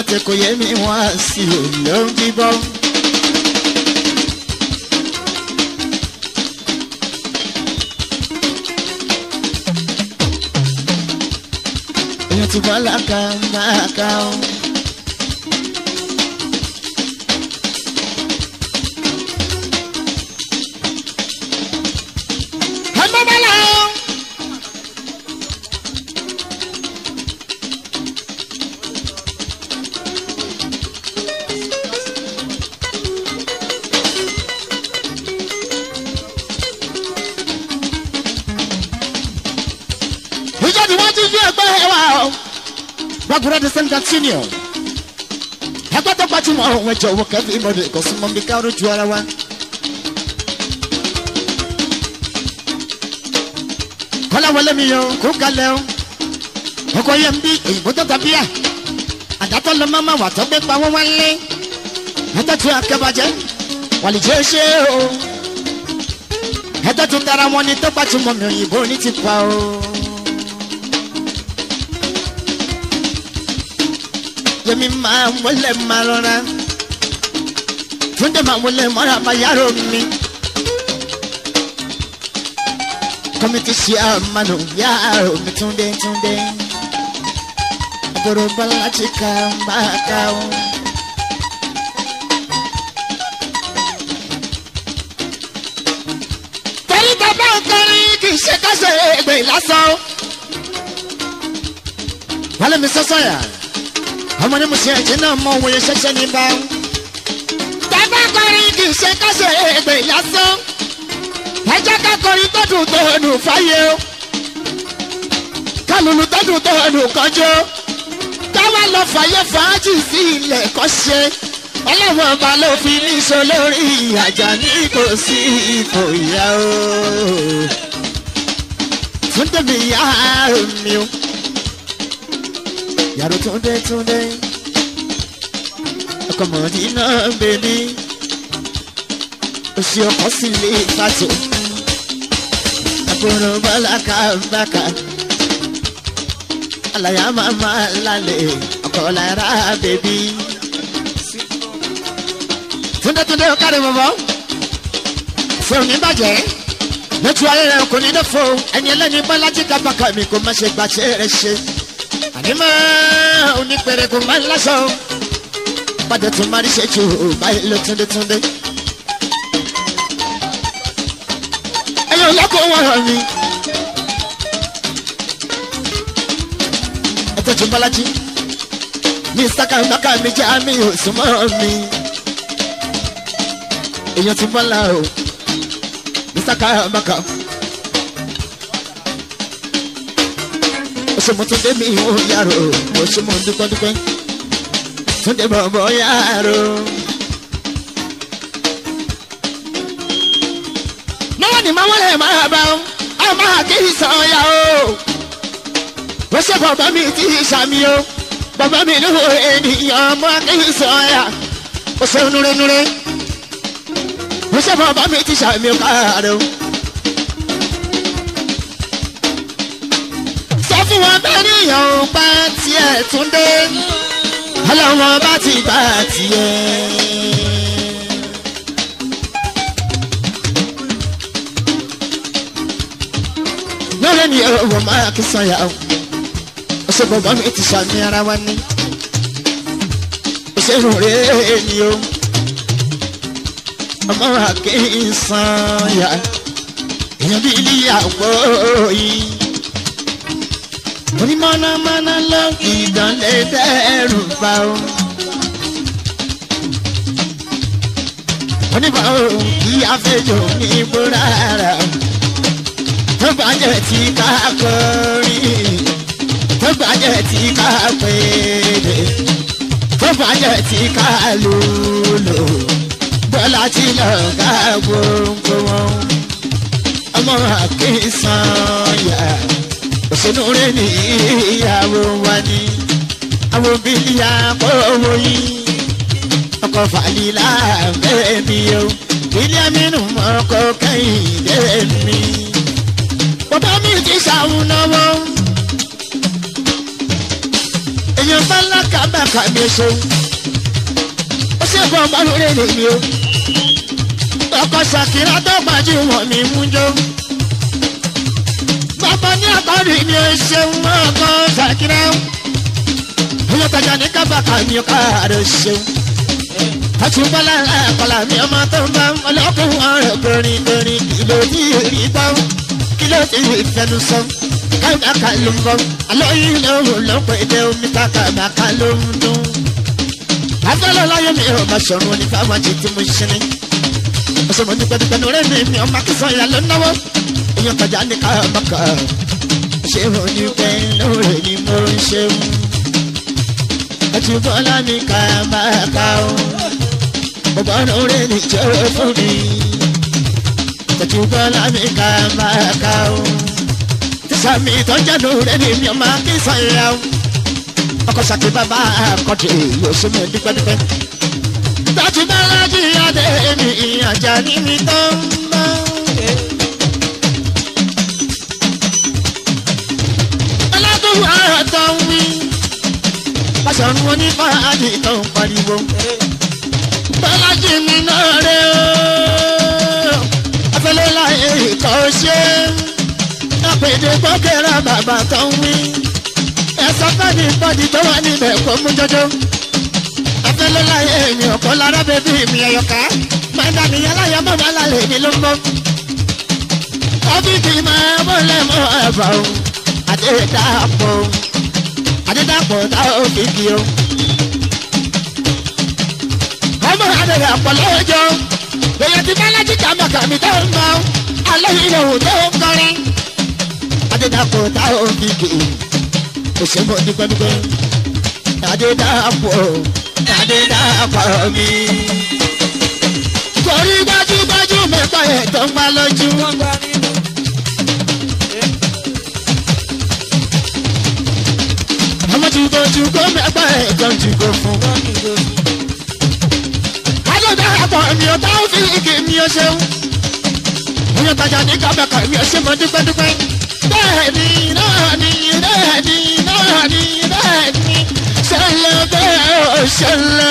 tẹ kò yẹ mi wá sí i ló ń bíbọ́. èèyàn ti bọ́ láka máa ka ọ́. ọmọ bá lọ. ìjọ tí wọ́n ti fi ẹgbẹ́ ẹ wá o. gbàgbọ́dọ̀ ti sẹ́ńtà senior. ẹgbẹ́ tó gbajúmọ̀ ọ̀hún ẹ̀jọ̀ wọ kẹ́fì ìmọ̀dé ìkọ̀símọ̀ mi káwọn ojú ara wa. kọ́lá wọlé mi yọ kó kalẹ̀ o. ọkọ yẹn ń bí òyìnbó tó tàbí à. àdàtọ̀ lọ máma wà tó gbé pa wọ́n wálé. ẹ̀tọ́ tún akẹ́bàjẹ́ wàlìjẹ́ ṣe o. ẹ̀tọ́ tún tara wọn ni tó gbajúmọ̀ mi òyìnbó ní ti pa o. yẹmi máa wọlé máa rọra túndé máa wọlé mọ́ra máa yàrá mi. kọ́mítì ṣe àmàlù yàrá mi túndé túndé. àbúrò bọ́lá ti ka máa ka o. torí bàbá ọkùnrin kì í ṣe kásẹ̀ ègbè lásán. wálé mi sọ́sọ́ yà ọmọ ní mo ṣe ẹ̀jẹ̀ náà mọ òun yẹn ṣẹ̀ṣẹ̀ ní bá. bàbá kọrin kì í ṣe kásẹ̀ ègbè lásán. ẹjẹ́ ká kọrin tó dùn tó dùn fáyé o. kálùlù tó dùn tó dùn kọjọ́. káwá lọ fàyè fàájì sí ilẹ̀ kọ́ ṣe. ọlọ́wọ́n ọba ló fi ní sọ lórí àjà ní kò sí ipò ìyá o. túndé mi yá mi o yàrá túndé túndé ọkọ mọ̀ọ́dí náà bèbí oṣù ọkọ sì lè fàtó àbúrò bọ́láka bàkà àlàyé màmá lálẹ́ ọkọ lára bèbí túndé túndé ọkàrẹ bọ̀bọ̀ fún mi bàjẹ́ lójú ayé rẹ kò ní dẹ́fọ́ ẹni ẹlẹ́ni bọ́lájí kábàkà mi kò má ṣe gbàṣẹ́ rẹ ṣe ànímọ́ onípẹ̀rẹ̀ kò máa ń lásọ. Padà tún máa ń ṣe jù báyìí ló túndé túndé. Ẹyọ lọ́kọ̀ wọ́n hàn mí. Ẹ tọ́jú Bọ́lájí. Mi sáka ìgbàkà mi jẹ́ àmì òsùnmọ́ mi. Èèyàn ti bọ́lá o. Mi sáka ìgbàkà. ṣe mo tún dé mi ò yàrá o mo ṣe mo dúpẹ́ dúpẹ́ tún dé bọ̀bọ̀ yàrá o. náà ni màá wọlé máa bá ọ a máa kí sàn ya o. wọ́n ṣe bàbá mi tí ì sàmì o bàbá mi ní ènìyàn máa kí sàn ya o ṣe núrenúre. wọ́n ṣe bàbá mi tí ì sàmì o káàárọ̀ o. fún wọn bẹ́ẹ̀ níyàn ò bá tiẹ̀ tún dé ọlọ́wọ́n bá ti bá tiẹ̀. lọ́rẹ́ ni ọ̀rọ̀ máa kí sanya o ọ̀sẹ̀ bọ̀bọ̀ mi ti sàmì ara wa ní òṣèlú rẹ̀ ni o ọmọ àkè sanya èèyàn bí ilé àpò yìí onímọ̀nàmọ́ná lọ ìdánlẹ̀ dẹ́rù bá o. onímọ̀ òun kí afẹ́jọ́ ní bóra rà o. tó gbàjẹ́ tí ká kọrin tó gbàjẹ́ tí ká pèdè tó gbàjẹ́ tí ká lòlò bọ́lá tí lọ ká gbogbo wọn. ọmọ àkínsàn yà òṣèlú rẹ ní ìyàwó wa ní àwọn obìnrin àpòwò yìí ọkọ̀ fàlílà bẹ́ẹ̀ mi o ilé amínú ọkọ̀ kẹ́hìndé mi bàbá mi ti ṣàwọn náwó èèyàn bá lákàbàkà kábàkà mi ṣeun ó ṣe fún ọmọ lórí èdè mi o ọkọ̀ ṣàkírà tó gbajúmọ̀ mi mú jó bàbá ní àkọ́rí mi ò ṣeun ọkọ̀ ṣàkírà oyè tajà ní kábàkà mi ò káàárọ̀ ṣeun àtúbọ̀lá àkọlà mi ọmọ tó ń bá ọlọ́kùnrin ọ̀rọ̀ kọrin kọrin kìlọ̀ tí èrí gbọ́ kìlọ̀ tí ìfẹnu sọ kábàkà ló ń bọ̀ alóyún lóhùn ló ń pè dé omi kábàkà ló ń dún. afẹ́lẹ́ láyé mi ò bá ṣọ̀run ní fáwọn àti tí mo ṣe ní. ọ̀sẹ̀ mo dúpẹ́ dúpẹ́ ní orí mi mi ọmọ akínsán ìyá ló náwó èèyàn tajà ní kábàkà ṣé mo ní pẹ́ lóore ni mo ń ṣeun àtúbọ̀lá mi kábàkà o bàbá náà rẹ̀ ní jẹ́ fún mi. Tẹ̀tùbọ̀ lámì ká máa ká o. Tísàmì ìtọ́jà náà rẹ̀ ní mi ọmọ kí sọ̀yà o. Ọkọ̀ ṣàkí bàbá àkọ́dé yóò ṣe mí dípẹ́dípẹ́. Tẹ̀tùbọ̀ lájú adé mi ìyànjà ní mi tó ń bọ̀. Ọlọ́dún àtọ̀ ń wí. Pàṣẹ wọn ní fàájì tó ń pariwo bọ́lájì mi náà rẹ̀ o. afẹ́lẹ́ láyé ìkọ́ ṣe àpèdè gbọ́kẹ́rà bàbá tó ń wí. ẹ̀sọ́ fẹ́ni bọ́dì tó wà níbẹ̀ kó mú jọjọ́. afẹ́lẹ́ láyé mi ọ̀pọ̀ lára bẹ́bí mi ẹ̀yọ̀ká. máa dá mi aláyọ̀ mọ́ bá lálẹ́ mi ló ń bọ́. ọ́fíìsì máa mọ́lẹ̀ mọ́ ẹ̀fà o. àdédàpọ̀ àdédàpọ̀ tá ò fi kí o ọmọ adẹ̀rẹ̀ àpọ̀lọ́jọ́ èyàn ti bálájí kàmàkàmì tó ń bọ̀ aláìlẹ̀ tó ń kọrin adédàpọ̀ tá ò fi kì í òṣèlú dípẹ́dípẹ́ adédàpọ̀ adédàpọ̀ mi. torí gbajúgbajú mẹ́fà ẹ̀ tó ń bá lójú. ọmọ tí kojú kó mẹ́fà ẹ̀ tó ń jùgò fún darapọ̀ mi ò tá ó fi igi mi ò ṣeun. Oyún tajà ní kábàkà mi ò ṣe mọ dúpẹ́dúpẹ́. Bẹ́ẹ̀ni náà ni bẹ́ẹ̀ni náà ni bẹ́ẹ̀ni ṣẹlẹ̀ bẹ́ẹ̀ ò ṣẹlẹ̀.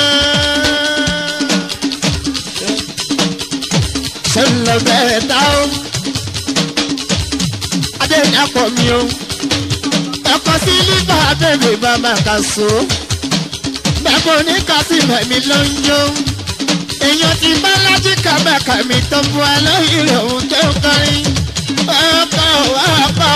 Ṣẹlẹ̀ bẹ́ẹ̀ dá o. Adé ní apọ̀ mi o. Ẹ̀kọ́ sí lífà bèbè bàbá kà so. Bẹ́ẹ̀ kò ní kásì mẹ́mi ló ń yó èèyàn ti bá lájí kàbàkà mi tó bu aláìrè òun tó kọrin ọkọ ọkọ.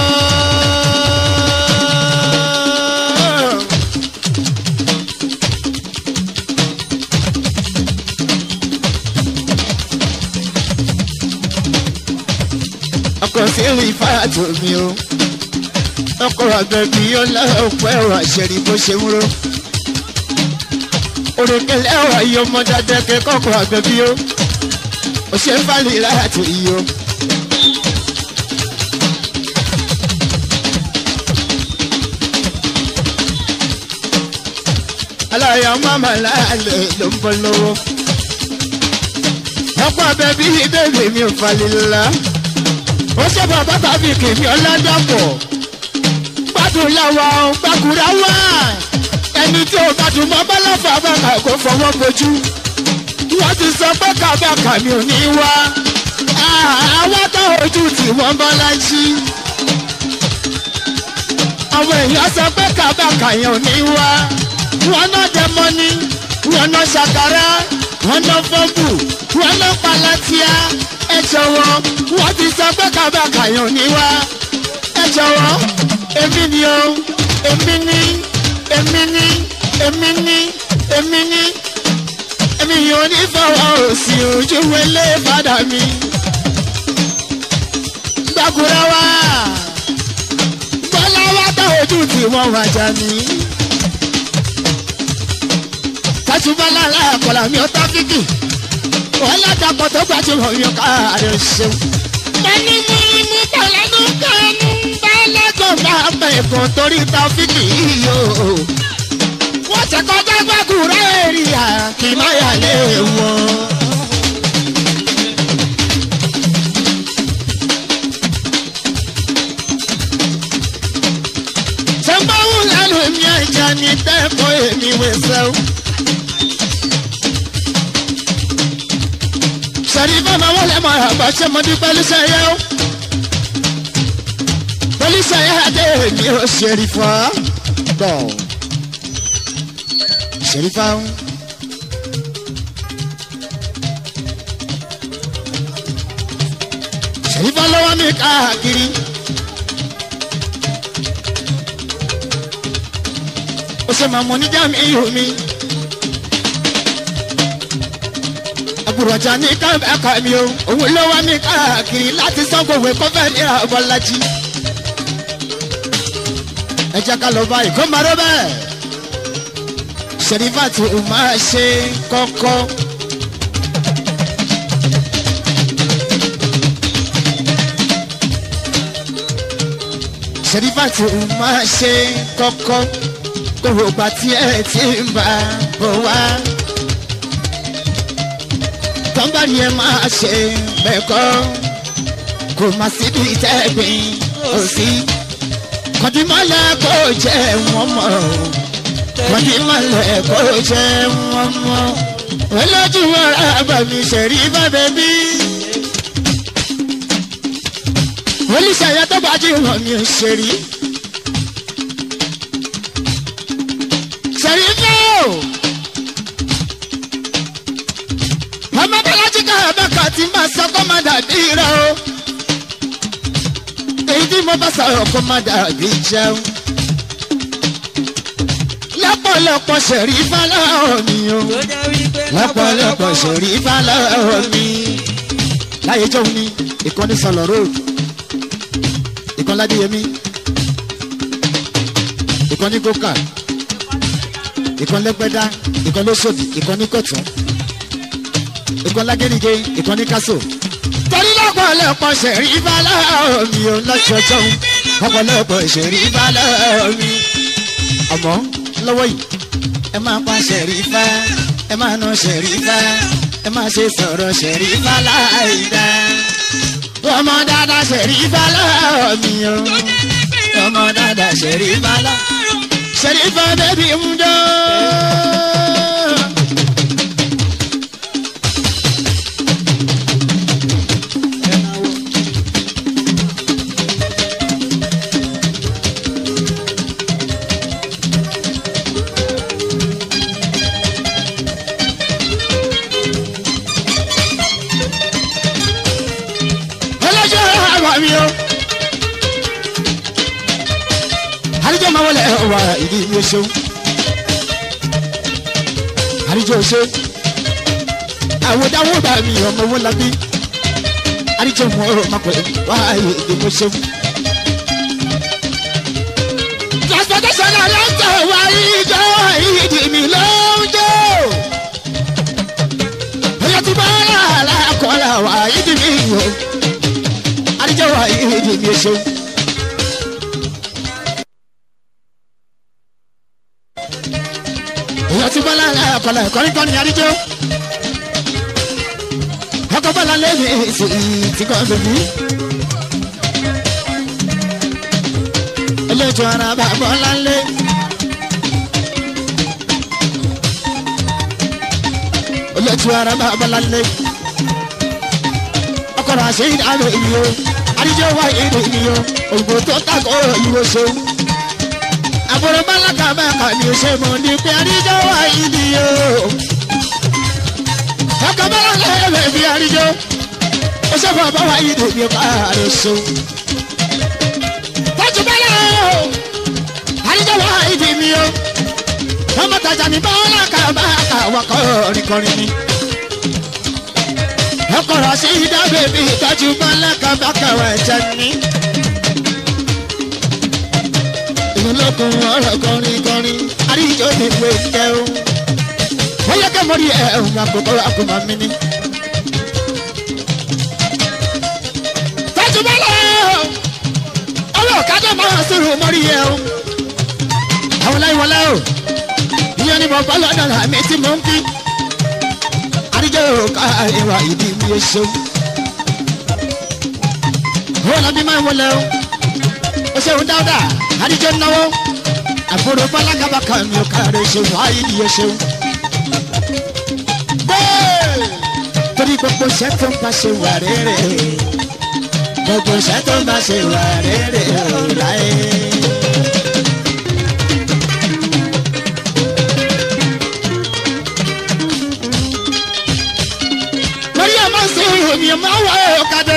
ọkọ̀ sí rí fáàtò mi o ọkọ̀ àgbẹ̀bí ọlọ́ọ̀pọ̀ ẹ̀rọ àṣẹrí bó ṣe ń ró orekele ẹwà iye ọmọ dada kẹkọọkọ àgbẹbí o òṣè fàlì láti iye o. aláya mama láàlẹ ló ń bọ lọ́wọ́ ọ̀pọ̀ àbẹ̀bí bẹ́ẹ̀ mi ò falẹ̀ la ó ṣe bàbá tàbí kèmí ọ̀làdàpọ̀ gbádùn làwà gbàgùrà wà ẹni tí o bá dùn mọ́ bọ́lọ́fà bàkà kó fọwọ́ bojú. wọ́n ti sọ pé kàbàkà mi ò ní wá. àwọn tó ojú tí wọ́n bọ́ lájí. àwọn èèyàn sọ pé kàbàkà yẹn ò ní wá. wọ́n náà dẹ mọ́ni wọ́n náà ṣàkàrà wọ́n náà fọ́bù wọ́n náà palatia. ẹ jọ̀wọ́ wọ́n ti sọ pé kàbàkà yẹn ò ní wá. ẹ jọ̀wọ́ èmi ni o èmi ni èmi ní èmi ní èmi ní èmi yóò ní fọwọ́ òsì ojú wẹlé padà mi. gbàgùrà wá bọ́lá wá tá ojú tí wọ́n wá jà mí. kásùbọ́lá aláàkọ́lá mi ò tá fíkì wọ́n látàkọ́ tó gbajúmọ̀ mi ò káàárẹ̀ ṣeun. ẹni mú imú pẹ̀lẹ́nu kánú bá lẹ́kọ̀ọ́ bá bẹ̀ẹ̀kọ́ torí tá fíkì yìí o wọ́n ti kọjá gbàgùrẹ́ èrìà kì má yà lé wọn. sẹ́ńbáwò lẹ́nu mi ẹ̀jẹ̀ ní tẹ́kọ̀ọ́ mi wẹ̀sẹ̀ o. sẹ̀rí bàbá wọlé mọ̀ àbá ṣe mo dúpẹ́ lóṣẹ̀ yẹ o. pólíṣẹ̀ yẹ adé mi ò ṣèrí fọ́ bọ̀ ṣèrí fáwọn. ṣèrí fọ́ lọ́wọ́ mi káàkiri. ó ṣe máa mọ níjà mi ihò mi. àbùrọ̀jà ní káàkiri mi o òun ló wá mi káàkiri láti sán gbogbo ẹ̀kọ́ fẹ́ ní àbọ̀lájí. ẹ jẹ́ ká lọ báyìí kó máa rọ́ bẹ́ẹ̀. ṣèrífàtì ò máa ṣe kọ́kọ́. ṣèrífàtì ò máa ṣe kọ́kọ́ kòwò gbà tí ẹ ti ń bá bọ̀ wá. tọ́mbàrí ẹ máa ṣe bẹ́ẹ̀kọ́ kò má síbi tẹ́gbìn òsì. kọ́dímọ́lẹ̀ kò jẹ́ wọ́n mọ̀ kọ́dímọ́lẹ̀ kò jẹ́ wọ́n mọ̀. olójú ọ̀rá bàmí ṣẹ̀rí bàbẹ̀ bí. olùṣàyà tó bá jí wọn mi ò ṣe rí. ṣèyíkó ọmọ bọ́lájí ká abẹ́ka tí máa sọ kó má dàbí rẹ o èyí tí mo bá sọ̀rọ̀ kó má dàbí jẹun lọ́pọ̀lọpọ̀ ṣẹ̀rí fáláhùn mi o tó jẹ́ wípé lọ́pọ̀lọpọ̀ ṣẹ̀rí fáláhùn mi láyé jọ́ mi ìkànnì sọ̀lọ̀ road ìkànnì ládìyẹmí ìkànnì kókà ìkan lẹ́gbẹ́dá ìkan lóṣòdì ìkan ní kọ̀tún ìkan lágẹ́nìgé ìkan ní kásò. torí lọ́pọ̀lọpọ̀ ṣẹ̀rí ìbálá mi ò lọ́jọ́jọ́ ọ̀pọ̀lọpọ̀ ṣẹ̀rí ìbálá mi. ọmọ lọ́wọ́ yìí ẹ máa pa ṣẹ̀rí ifá ẹ máa ná ṣẹ̀rí ifá ẹ máa ṣe sọ̀rọ̀ ṣẹ̀rí ifá láìda. ọmọ dáadáa ṣẹ̀rí ìbálá mi o ọmọ dáadáa ṣẹ̀rí ìbálá ṣẹ̀rí ifá bẹ́bí ń dán. ọlọ́jọ́ àwọn mi o. àríjọ́ máa wọlé wà ìdí mi ò ṣeun. àríjọ́ ò ṣe. àwòdáwò bá mi ọmọ owó labí. àríjọ́ mọ̀ ọ́ máa pẹ̀ wá ìdí mi ò ṣeun. transportation aláǹtà wà ìjọ ìdí mi ló ń jò. oyè tí bá rà lákọ̀ọ́lá wà ìdí mi yòó àdìjọ wa yìí di mi ṣe. èèyàn ti bọ́lá ọ̀kọ̀lá ẹ̀kọ́ríkọ́ ni àdìjọ. ọkọ̀ bọ́lá lẹ́nu èsì tí kò bẹ̀bí. eléjò ara bá bọ́lá lé. eléjò ara bá bọ́lá lé ọkọ̀rọ̀ àṣẹ ìdáná ìlú o àdíjọ́ wá ìlú ìlú o ògbó tó tàkó ìwò ṣe. àbúrò bálákà bàkà ni ó ṣe mọ̀ ní pé àdíjọ́ wá ìlú o. ọkọ̀ bálákà ẹ̀rẹ̀ bí àdíjọ́ ó ṣe fún ọba wá ìlú mi káàró so. tọ́jú bẹ́lẹ̀ o àdíjọ́ wá ìlú mi o. ọmọ tàjà ní bálákà bàkà wà kọrin kọrin ni ọkọ̀rọ̀ sí ìdábẹ̀ bí ìtọ́jú mọ́lẹ́kà bákàwọ̀ ẹ̀jẹ̀ ní. ìlú lókun ọ̀rọ̀ kọrin kọrin àríjọ ní ìwé ìjẹ́ o. wọ́n yẹ kẹ́ mọ́rí ẹ̀ ẹ̀hún àkókò àkómọ́ mi ní. tọ́jú mọ́lẹ̀ ọwọ́ ọ̀kadà máa sọ̀rọ̀ mọ́rí ẹ̀ o. àwọn láì wọlé o ìyẹn ni mo bá lọ́dọ̀ àmì tí mo ń fi àdìjọ́ ká ìwà ìdí mi ò ṣe. Owó lọ́bí máa ń wọlé o. Ó ṣeun dáadáa, àdìjọ́ náwó. àbúrò bálágàbà kan mi ò káre ṣeun ayídi yẹn ṣeun. bẹ́ẹ̀ torí gbogbo iṣẹ́ tó ń bá ṣe wà rere gbogbo iṣẹ́ tó ń bá ṣe wà rere láyé. lórí ọmọ sí ìròyìn ọmọ wà ọ̀kadà.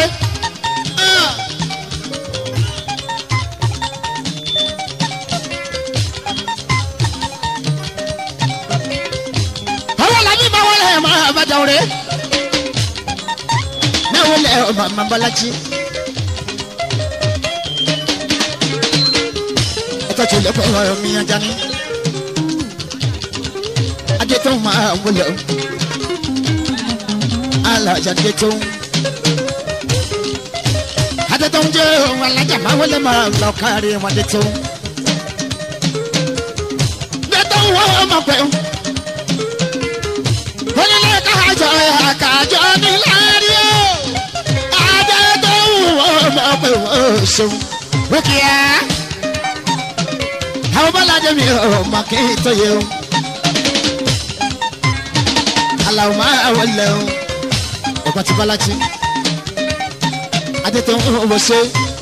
àwọn làbí máa wọlé ẹ̀ máa bá dáwọ́ rẹ̀ náà wọlé ẹ̀ ọmọ àmà bọ́lájí. ẹ̀tọ́ tó lẹ́kọ̀ọ́ ọ̀rọ̀ mi ajá ní. adé tó máa wọlé o alájà adé tó ń. adé tó ń jẹ́ ohun alájà máa wọlé máa lọ kárí wọn adé tó ń. adé tó ń wọ́n ọmọ pẹ̀lú onílé kájọ àkàjọ ní láàrí o adé tó wù ọ́ mọ̀ pé wọ́n ṣeun wíkì á àwọn bọ́lájẹ́ mi ò mọ̀ kí n tó yẹ o aláwọ̀ máa wọlé o ọ̀pọ̀ tí bọ́lájí adé tó ń wọ ṣe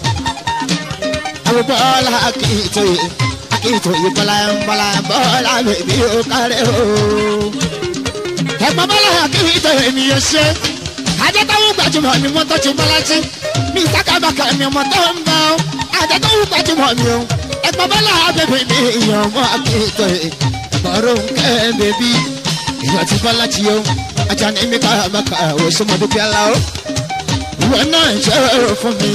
àwọn bọ́lá kì í tó yẹ kì í tó yẹ bọ́lá bọ́lá bọ́lá bèbí ó kárẹ̀ o ẹ̀gbọ́n bọ́lá kí n tẹ ènìyàn ṣe ajẹ́tọ́wọ́ gbajúmọ̀ ni mo tọ́jú bọ́lájí mi sákàbàkà ni mo tọ́ ń bá ọ ajẹ́tọ́wọ́ gbajúmọ̀ ni o ẹ̀gbọ́n bọ́lá bèbí mi ìyàn mọ́ kí n tẹ bọ́rọ̀ nkẹ́ bèbí ìyàn ti bọ́lájí o ajá ni mi ká bàkà ò sọmọdé bí ala o ìwọ náà ṣe é fún mi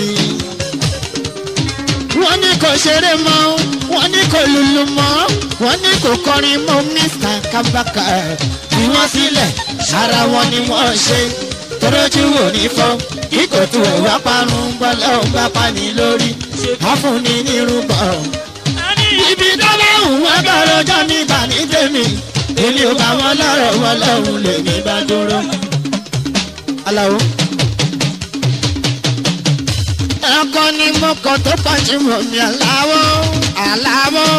wọ́n ní kò ṣeré mọ́ wọ́n ní kò lùlù mọ́ wọ́n ní kò kọrin mọ́ mr kabaka fi wọ́n sílẹ̀ ara wọn ni wọ́n ṣe torójú wò ní fọ́ kíkò tó ẹ̀wá parun gbọ́lẹ́ ò bá pani lórí àfúnni nírúbọ̀. ibi dábàá hùn wọ́n bá rọjọ́ nígbà ní tèmi èmi ò bá wọn lọ́rọ̀ wọn lọ́hùn lèmi bá dúró. aláwo ẹ̀kọ́ ni mo kọ́ tó pàjùmọ̀ mi aláwọ̀ aláwọ̀.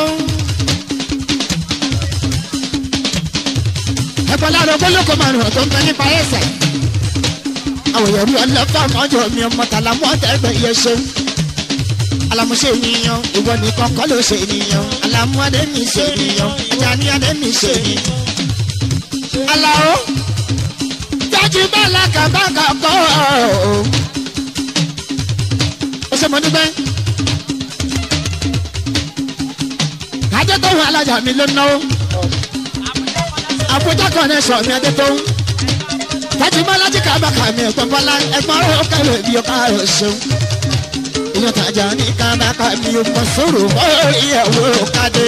ẹ̀kọ́ lára ogólókò márùn-ún tó ń bẹ nípa ẹsẹ̀. àwọn èèyàn rí ọlọ́fà mọ́jọ mi ọmọ tàlà mọ́ tẹ́gbẹ́ iye ṣe. alamuṣe ènìyàn ìwọ nìkan kọ́ ló ṣe ènìyàn alamu adé mi ṣe ènìyàn ajá ní adé mi ṣe ènìyàn. aláwo jájú bá làkàbàkà kọ́ ọ́ ó ṣe mọ nígbẹ́. adé tó ń alájà mi ló náwó. àbújá kan ní sọ mi adé tó ń. tẹ́tí bá láti kábàkà mi ẹ̀gbọ́n bọ́lá ẹ̀gbọ́n rẹ̀ ó kẹ́lẹ̀ bí ó káàrọ̀ ṣeun. ìyọ̀n tàjà ní kábàkà mi ò mọ̀ sórò mọ́rí ẹ̀wọ̀ kádé.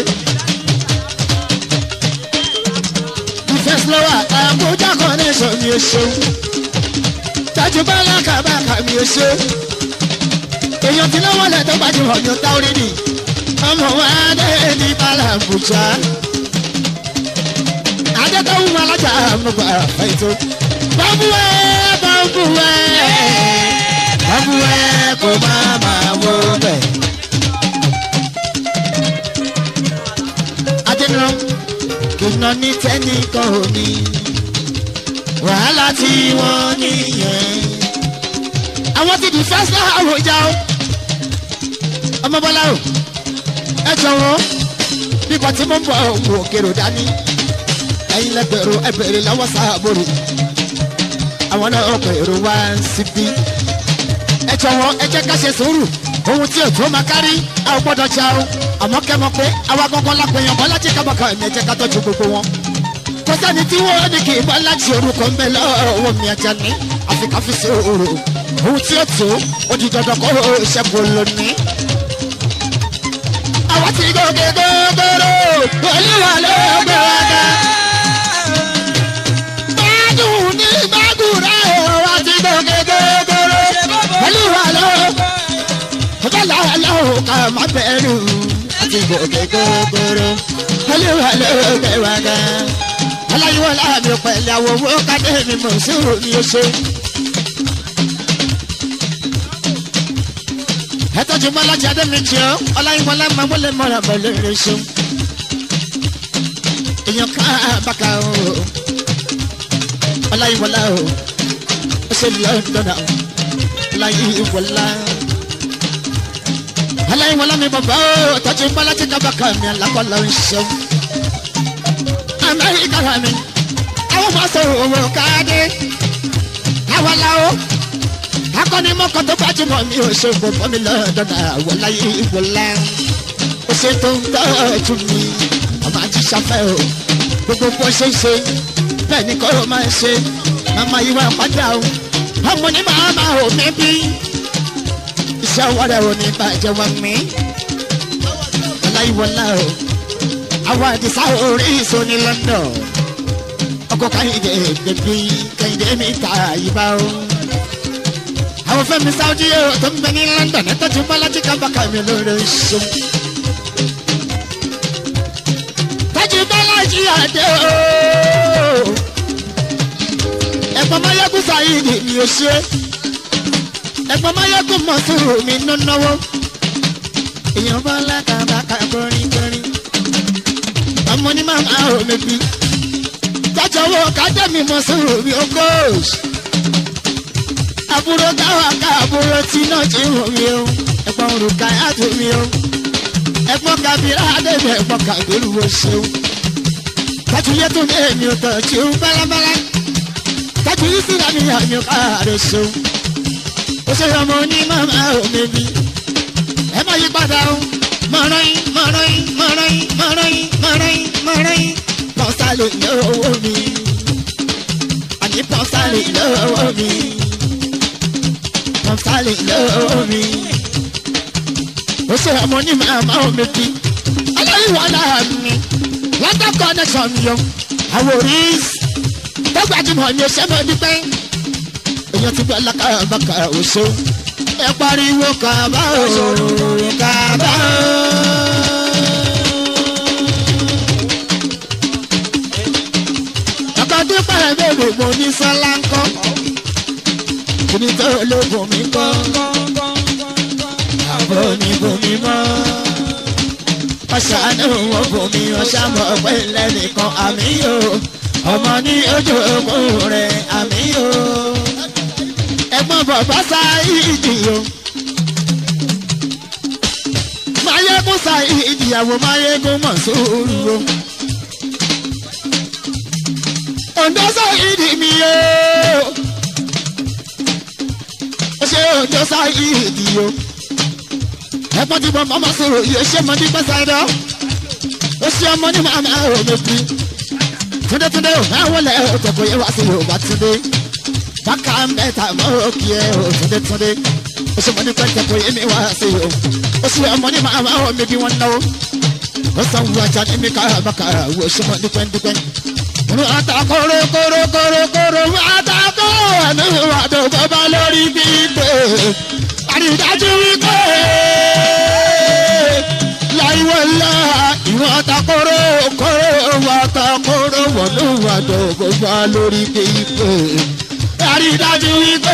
ìfẹ́ sílọ́wà àbújá kan ní sọ mi ò ṣeun. tẹ́tí bá láti kábàkà mi ò ṣeun èèyàn tí lọ́wọ́ lẹ̀ tó gbajúmọ̀ ní ọ̀tá orí ni ọmọ wa dé ní balàbùjá adétọ́wù alájà àmúgbà ètò bọ́búwẹ́ bọ́búwẹ́ bọ́búwẹ́ kò má máa wọ bẹ̀. adéná kìnnà ní tẹ́nìkan ò ní wàhálà tí wọ́n níyẹn àwọn ti di fẹsẹ àwòjá o ọmọ bọlá o ẹ jọ̀wọ́ nípa tí mo ń bọ òwò òkèrò dání ẹ̀yin lẹgbẹrún ẹbẹrẹ lọ́wọ́ sáàbòrò àwọn náà ọkọ èrò wá síbí ẹ jọ̀wọ́ ẹ jẹ́ ká ṣe sùúrù ohun tí ètò máa kárí a ò gbọ́dọ̀ já o àmọ́ kẹmọ pé àwa gangan la pèèyàn bọ láti kábàkà ẹmí ẹ jẹ́ ká tọ́jú gbogbo wọn kò sẹ́ni tí wọ́n ní kì í bọ́ láti orúkọ ń bẹ lọ́wọ́ mi ajá ní àfikàfi sí òru ohun tí ó tó ó di dandan kó o ṣẹ́gun lónìí. àwọn tí gòkè gógóró olúwa ló gbé wa ga. gbádùn ní gbàgùrà àwọn tí gòkè gógóró olúwa ló. ọjọ́ làálọ̀ ká má bẹ̀rù àti gòkè gógóró olúwa ló gbé wa ga. aláyíwọ́ láàmì pẹ̀lú àwọn owó kádé mi mọ̀ sí òun ni ó ṣe. ẹtọ́jú mọ́lájà adémíjì ọ́ ọláyíwọlá máa wọlé mọ́ra pẹ̀lú ìrẹsùn èèyàn ká bàkà o ọláyíwọlá o ó ṣe lọ́dọ̀dà o ọláyíwọlá ọláyíwọlá mi bàbá o tọ́jú bọ́lájí kábàkà mi alákọ̀ọ́lá ń ṣeun amẹ́ríkà rà mí àwọn máa sọ owó káàdé àwọn làwọn akọni mọ́kàn tó gbajúmọ̀ mi ò ṣe gbogbo mi lọ́dọ̀dà ọláyíwọlá ó ṣe tó ń tọ́jú mi ọmọ ajíṣafẹ́ o gbogbo bó ṣe ń ṣe bẹ́ẹ̀ ni kọ́rọ̀ máa ń ṣe màmá yìí wá padà o ọmọ ní màmá ò mí bí iṣẹ́ ọwọ́ rẹ̀ ò ní bàjẹ́ wọn mí ọláyíwọlá o àwọn àdìsá orí ìṣó ní london ọkọ̀ káyìndé bèbí káyìndé mi ta ìbá o àwọn fẹ́mi sáwọ́dí yóò tó ń bẹ ní london ẹ̀ tọ́jú bọ́lájí kábàkà mi lóore ṣeun. tọ́jú bọ́lájí àdé o ẹ̀gbọ́n mayegun sayidi mi ò ṣe ẹ̀gbọ́n mayegun mọ̀sùrù mi ń náwó èèyàn bá lákàbàkà kọrin kọrin ọmọ ní màmá ò mẹ́bí jájọwọ́ kájẹ́mi mọ̀sùrù mi ò kóòsì àbúrò káwá ká àbúrò tí náà ti wọ̀ mí o ẹ̀gbọ́n òrùka yàtọ̀ mi o ẹ̀gbọ́n kabira adébẹ̀ ẹ̀gbọ́n kàgbélú wo ṣeun tàtúnyẹ tó ní èmi ò tọ̀ tí ó bálábálá tàbí síra mi àmì káàrẹ̀ ṣeun ó ṣe ọmọ ní màmá òmìnirí ẹ má yí padà o mọ̀rọ̀yìn mọ̀rọ̀yìn mọ̀rọ̀yìn mọ̀rọ̀yìn mọ̀rọ̀yìn mọ̀rọ̀yìn pọ̀nsálì lọ́wọ́ mi àní pọ̀nsálì lọ́wọ́ mi pọ̀nsálì lọ́wọ́ mi ó ṣe ọmọ ní màmá òmìnirí aláìwọlá mi lọ́dọ̀ connection yọ àwọn oríṣi tó gbajúmọ̀ ní oṣù mọ́ dípẹ́ èèyàn ti gbọ́ lákàbàkà oṣù ẹ pariwo kàbá o kàbá o. ọkọ̀ dípẹ́ bèbè mo ní sọ́lá ń kọ́ kìíní tó lóògùn mi kọ́ àbọ̀ ní bomi mọ́ ọ̀ṣánú wọn bomi ọ̀ṣàmọ̀ pé lẹ́nìkan àmì yóò ọmọ ní ojú ogun rẹ̀ àmì o ẹ̀gbọ́n bàbá sáyidi o máyégún sáyidi àwọn máyégún mọ̀ sóòrù o òǹdó sáyidi mi o ó ṣe òǹdó sáyidi o ẹ̀gbọ́n tí mo mọ̀ sọ̀rọ̀ yìí ó ṣe mọ́ nípa sáyidọ́ ó ṣe ọmọ ní màmá òmèpì túndé túndé o máa wọlé o tẹ̀kọ̀ yẹ wá sí o bá túndé bákà mẹ́ta mọ́ òkè ẹ o túndé túndé o sì mọ ní pẹ́ tẹ̀kọ̀ yẹ mi wá sí o o sì ọmọ ní máa máa wọ mi bí wọ́n náwó o sàn wú ajá ní mi ká bákà o sì mọ ní pẹ́ dípẹ́. Mo ata kóró kóró kóró kóró ata kóró ẹnu wà tó bọ́bá lórí gbígbé. Àrídájú wípé láìwọlá ìwọ̀n àtàkóró kóró wà àtàkóró wọ̀nú wà dọ̀gbọ̀ wà lórí kéèké. àrídájú wípé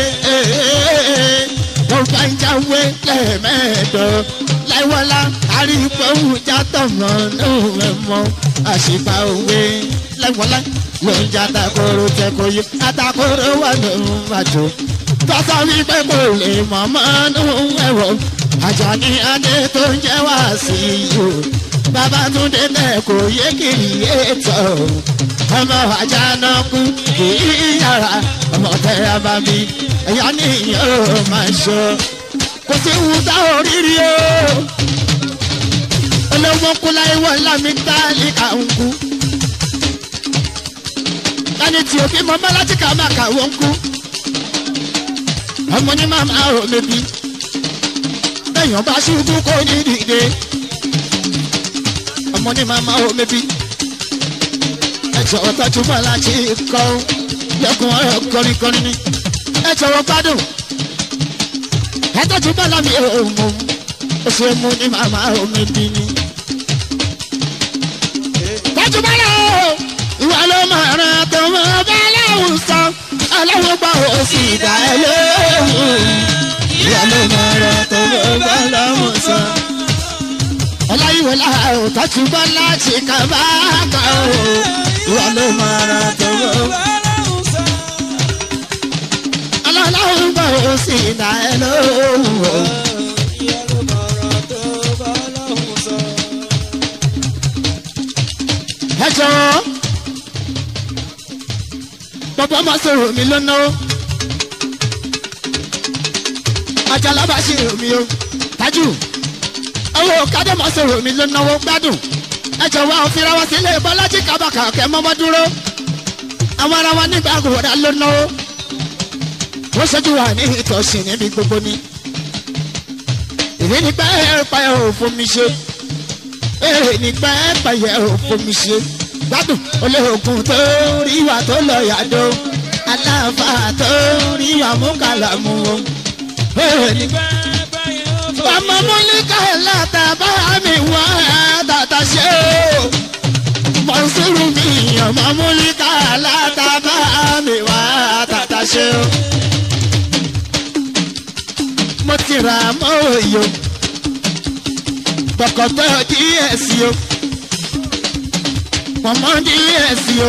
wọ́n bá ń jáwé lẹ́ẹ̀mẹ́ẹ̀dọ́ láìwọlá àrígbóhùn játọ̀mọ́ náà mọ́ àṣìpá òwe láìwọlá ló ń já àtàkóró tẹ́kọ̀ọ́ yìí àtàkóró wà lóhùn àjò tọ́sọ wípé kò lè mọ̀ mọ́nú ẹ̀wọ̀ àjàní adé tó ń jẹ́ wá sí i o babatunde náà kò yé kiri ètò ọmọ àjànà kú kì í yàrá ọmọ tẹ abami ẹ̀yà nìyẹn ó máa ṣọ kò sí wúdà oríire o olówó kúlá ìwọ lámì dálí àǹkú ẹni tí òbí mọ bá láti kà máa kà wọ́n kú ọmọ ní màmá ò lébi bẹ́yàn bá ṣubú kó ní dìde ọmọ ní màmá ò lébi ẹjọ́ tọ́jú bá láti kọ́ lẹ́kùn ọ̀rọ̀ kọrinkọrin ni ẹjọ́ wọ́n gbádùn ẹtọ́jú bá lámì òmù ó ṣe mú ní màmá ò lébi ni. tọ́jú bá lọ ìwà ló máa ràn tó mọ́ bá láwùsọ aláwọ̀ gbà ó sì dá ẹ lóhùn ìyá ló máa rọ tó ló bá láwọn sọ. ọláyíwọ wọlá o tọ́jú bọ́lá ṣe kà bá kà o ìwọ ló máa ra tó o. ọlọ́run bọ̀ ó sì dá ẹ lóhùn o. ẹ jọ̀ọ́ bàbá máa sọ̀rọ̀ mi lọ́nà o àjàlá bá ṣe rò mí o tájù owó kádé máa sọ̀rọ̀ mi lọ́nà o gbádùn ẹ jọ̀wọ́ àwọn fira wá sílé bọ́lájì kábàkà kẹ́ mọ́mọ́ dúró àwọn ará wa nígbà gbòòrà lọ́nà o wọ́n ṣẹ́jú wa ní ìtọ̀sìn níbi gbogbo ni ìrìn ní pẹ́ẹ́pẹ́ ò fún mi ṣe èrè ní pẹ́ẹ́pẹ́ ò fún mi ṣe gbádùn olóògùn tó rí wa tó lọ yàdó aláfa tó rí wa mú kàlámù o. èrè ní ọmọ múlíkà látàbá mi wá tàtà ṣe o. mọ̀nsúrù mi ọmọ múlíkà látàbá mi wá tàtà ṣe o. mo ti ra mọ́ òye o. gbọ̀kọ̀tọ̀ díẹ̀ sí o mọ̀mọ́ díẹ̀ sí o.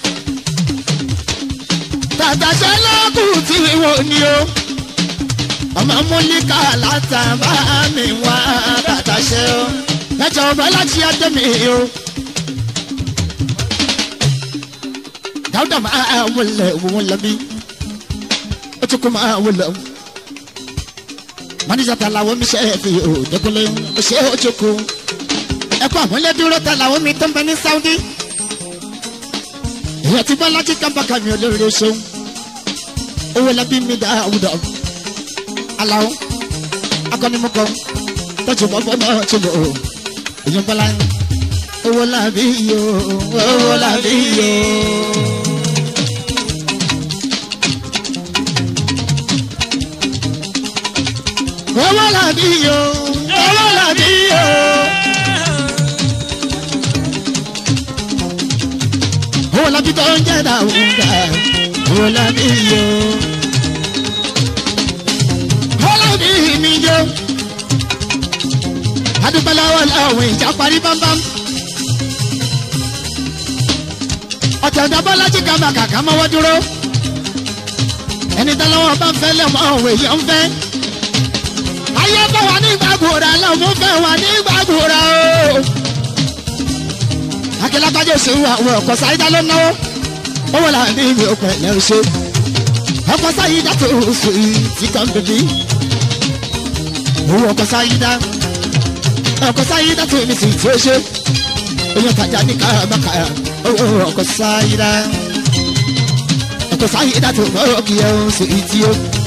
Tàtàṣe lọ́kùn tí wò ni o. Ọmọ múlíkà látàbá mi wá tàtàṣe o. Ẹ̀jọ̀ ọba láti ẹjọ́ mi o. Dáúdà máa wọlé òun lọ bí. Ó tún kó máa wọlé o. Mọ́níjà ta làwọn mi ṣe é fi òdekúnlé. Ó ṣe é ó tún kú. Ẹ̀kọ́ àmúlẹ́dúró ta làwọn mi tó ń bẹ ní Sáúdí ìyẹn ti bọ́lájí kábàkà mi olóore ṣeun owó lẹ́bí mi dá àwùdọ̀ aláwọ̀ akọ́nimọ́kọ́ tọ́jú bọ́bọ́ náà tó lò ó ìyẹn bọ́lá owó làbí yó owó làbí yó. owó làbí yó owó làbí yó. owó labi tó ń jẹ́ dàwúdà owó labi yó. owó labi mi yó. adúpẹ́láwọ̀ làwọn ìjà parí bámbám. ọ̀tẹ̀ ọ̀dọ́bọ́lájí kàmá kàkà mọ́wọ́ dúró. ẹni tó lọ́wọ́ bá ń fẹ́ lẹ́mọ òwe yẹn ń fẹ́. ayé bá wà ní gbàgbóra lọ́mú fẹ́ wà ní gbàgbóra o akílágbájọ ṣe wà wọ ọkọ sáyidá ló náwó owó là ní ìwé ọkọ ẹ̀ lẹ́rù ṣe ọkọ sáyidá tó oṣù yìí ti kàn bèbí owó ọkọ sáyidá ọkọ sáyidá tó ní sì tí ó ṣe oyún tajà ní kàràmàkà owó ọkọ sáyidá ọkọ sáyidá tó mọ̀ ọ́ kì í ẹ̀ ń ṣe ìtì ó.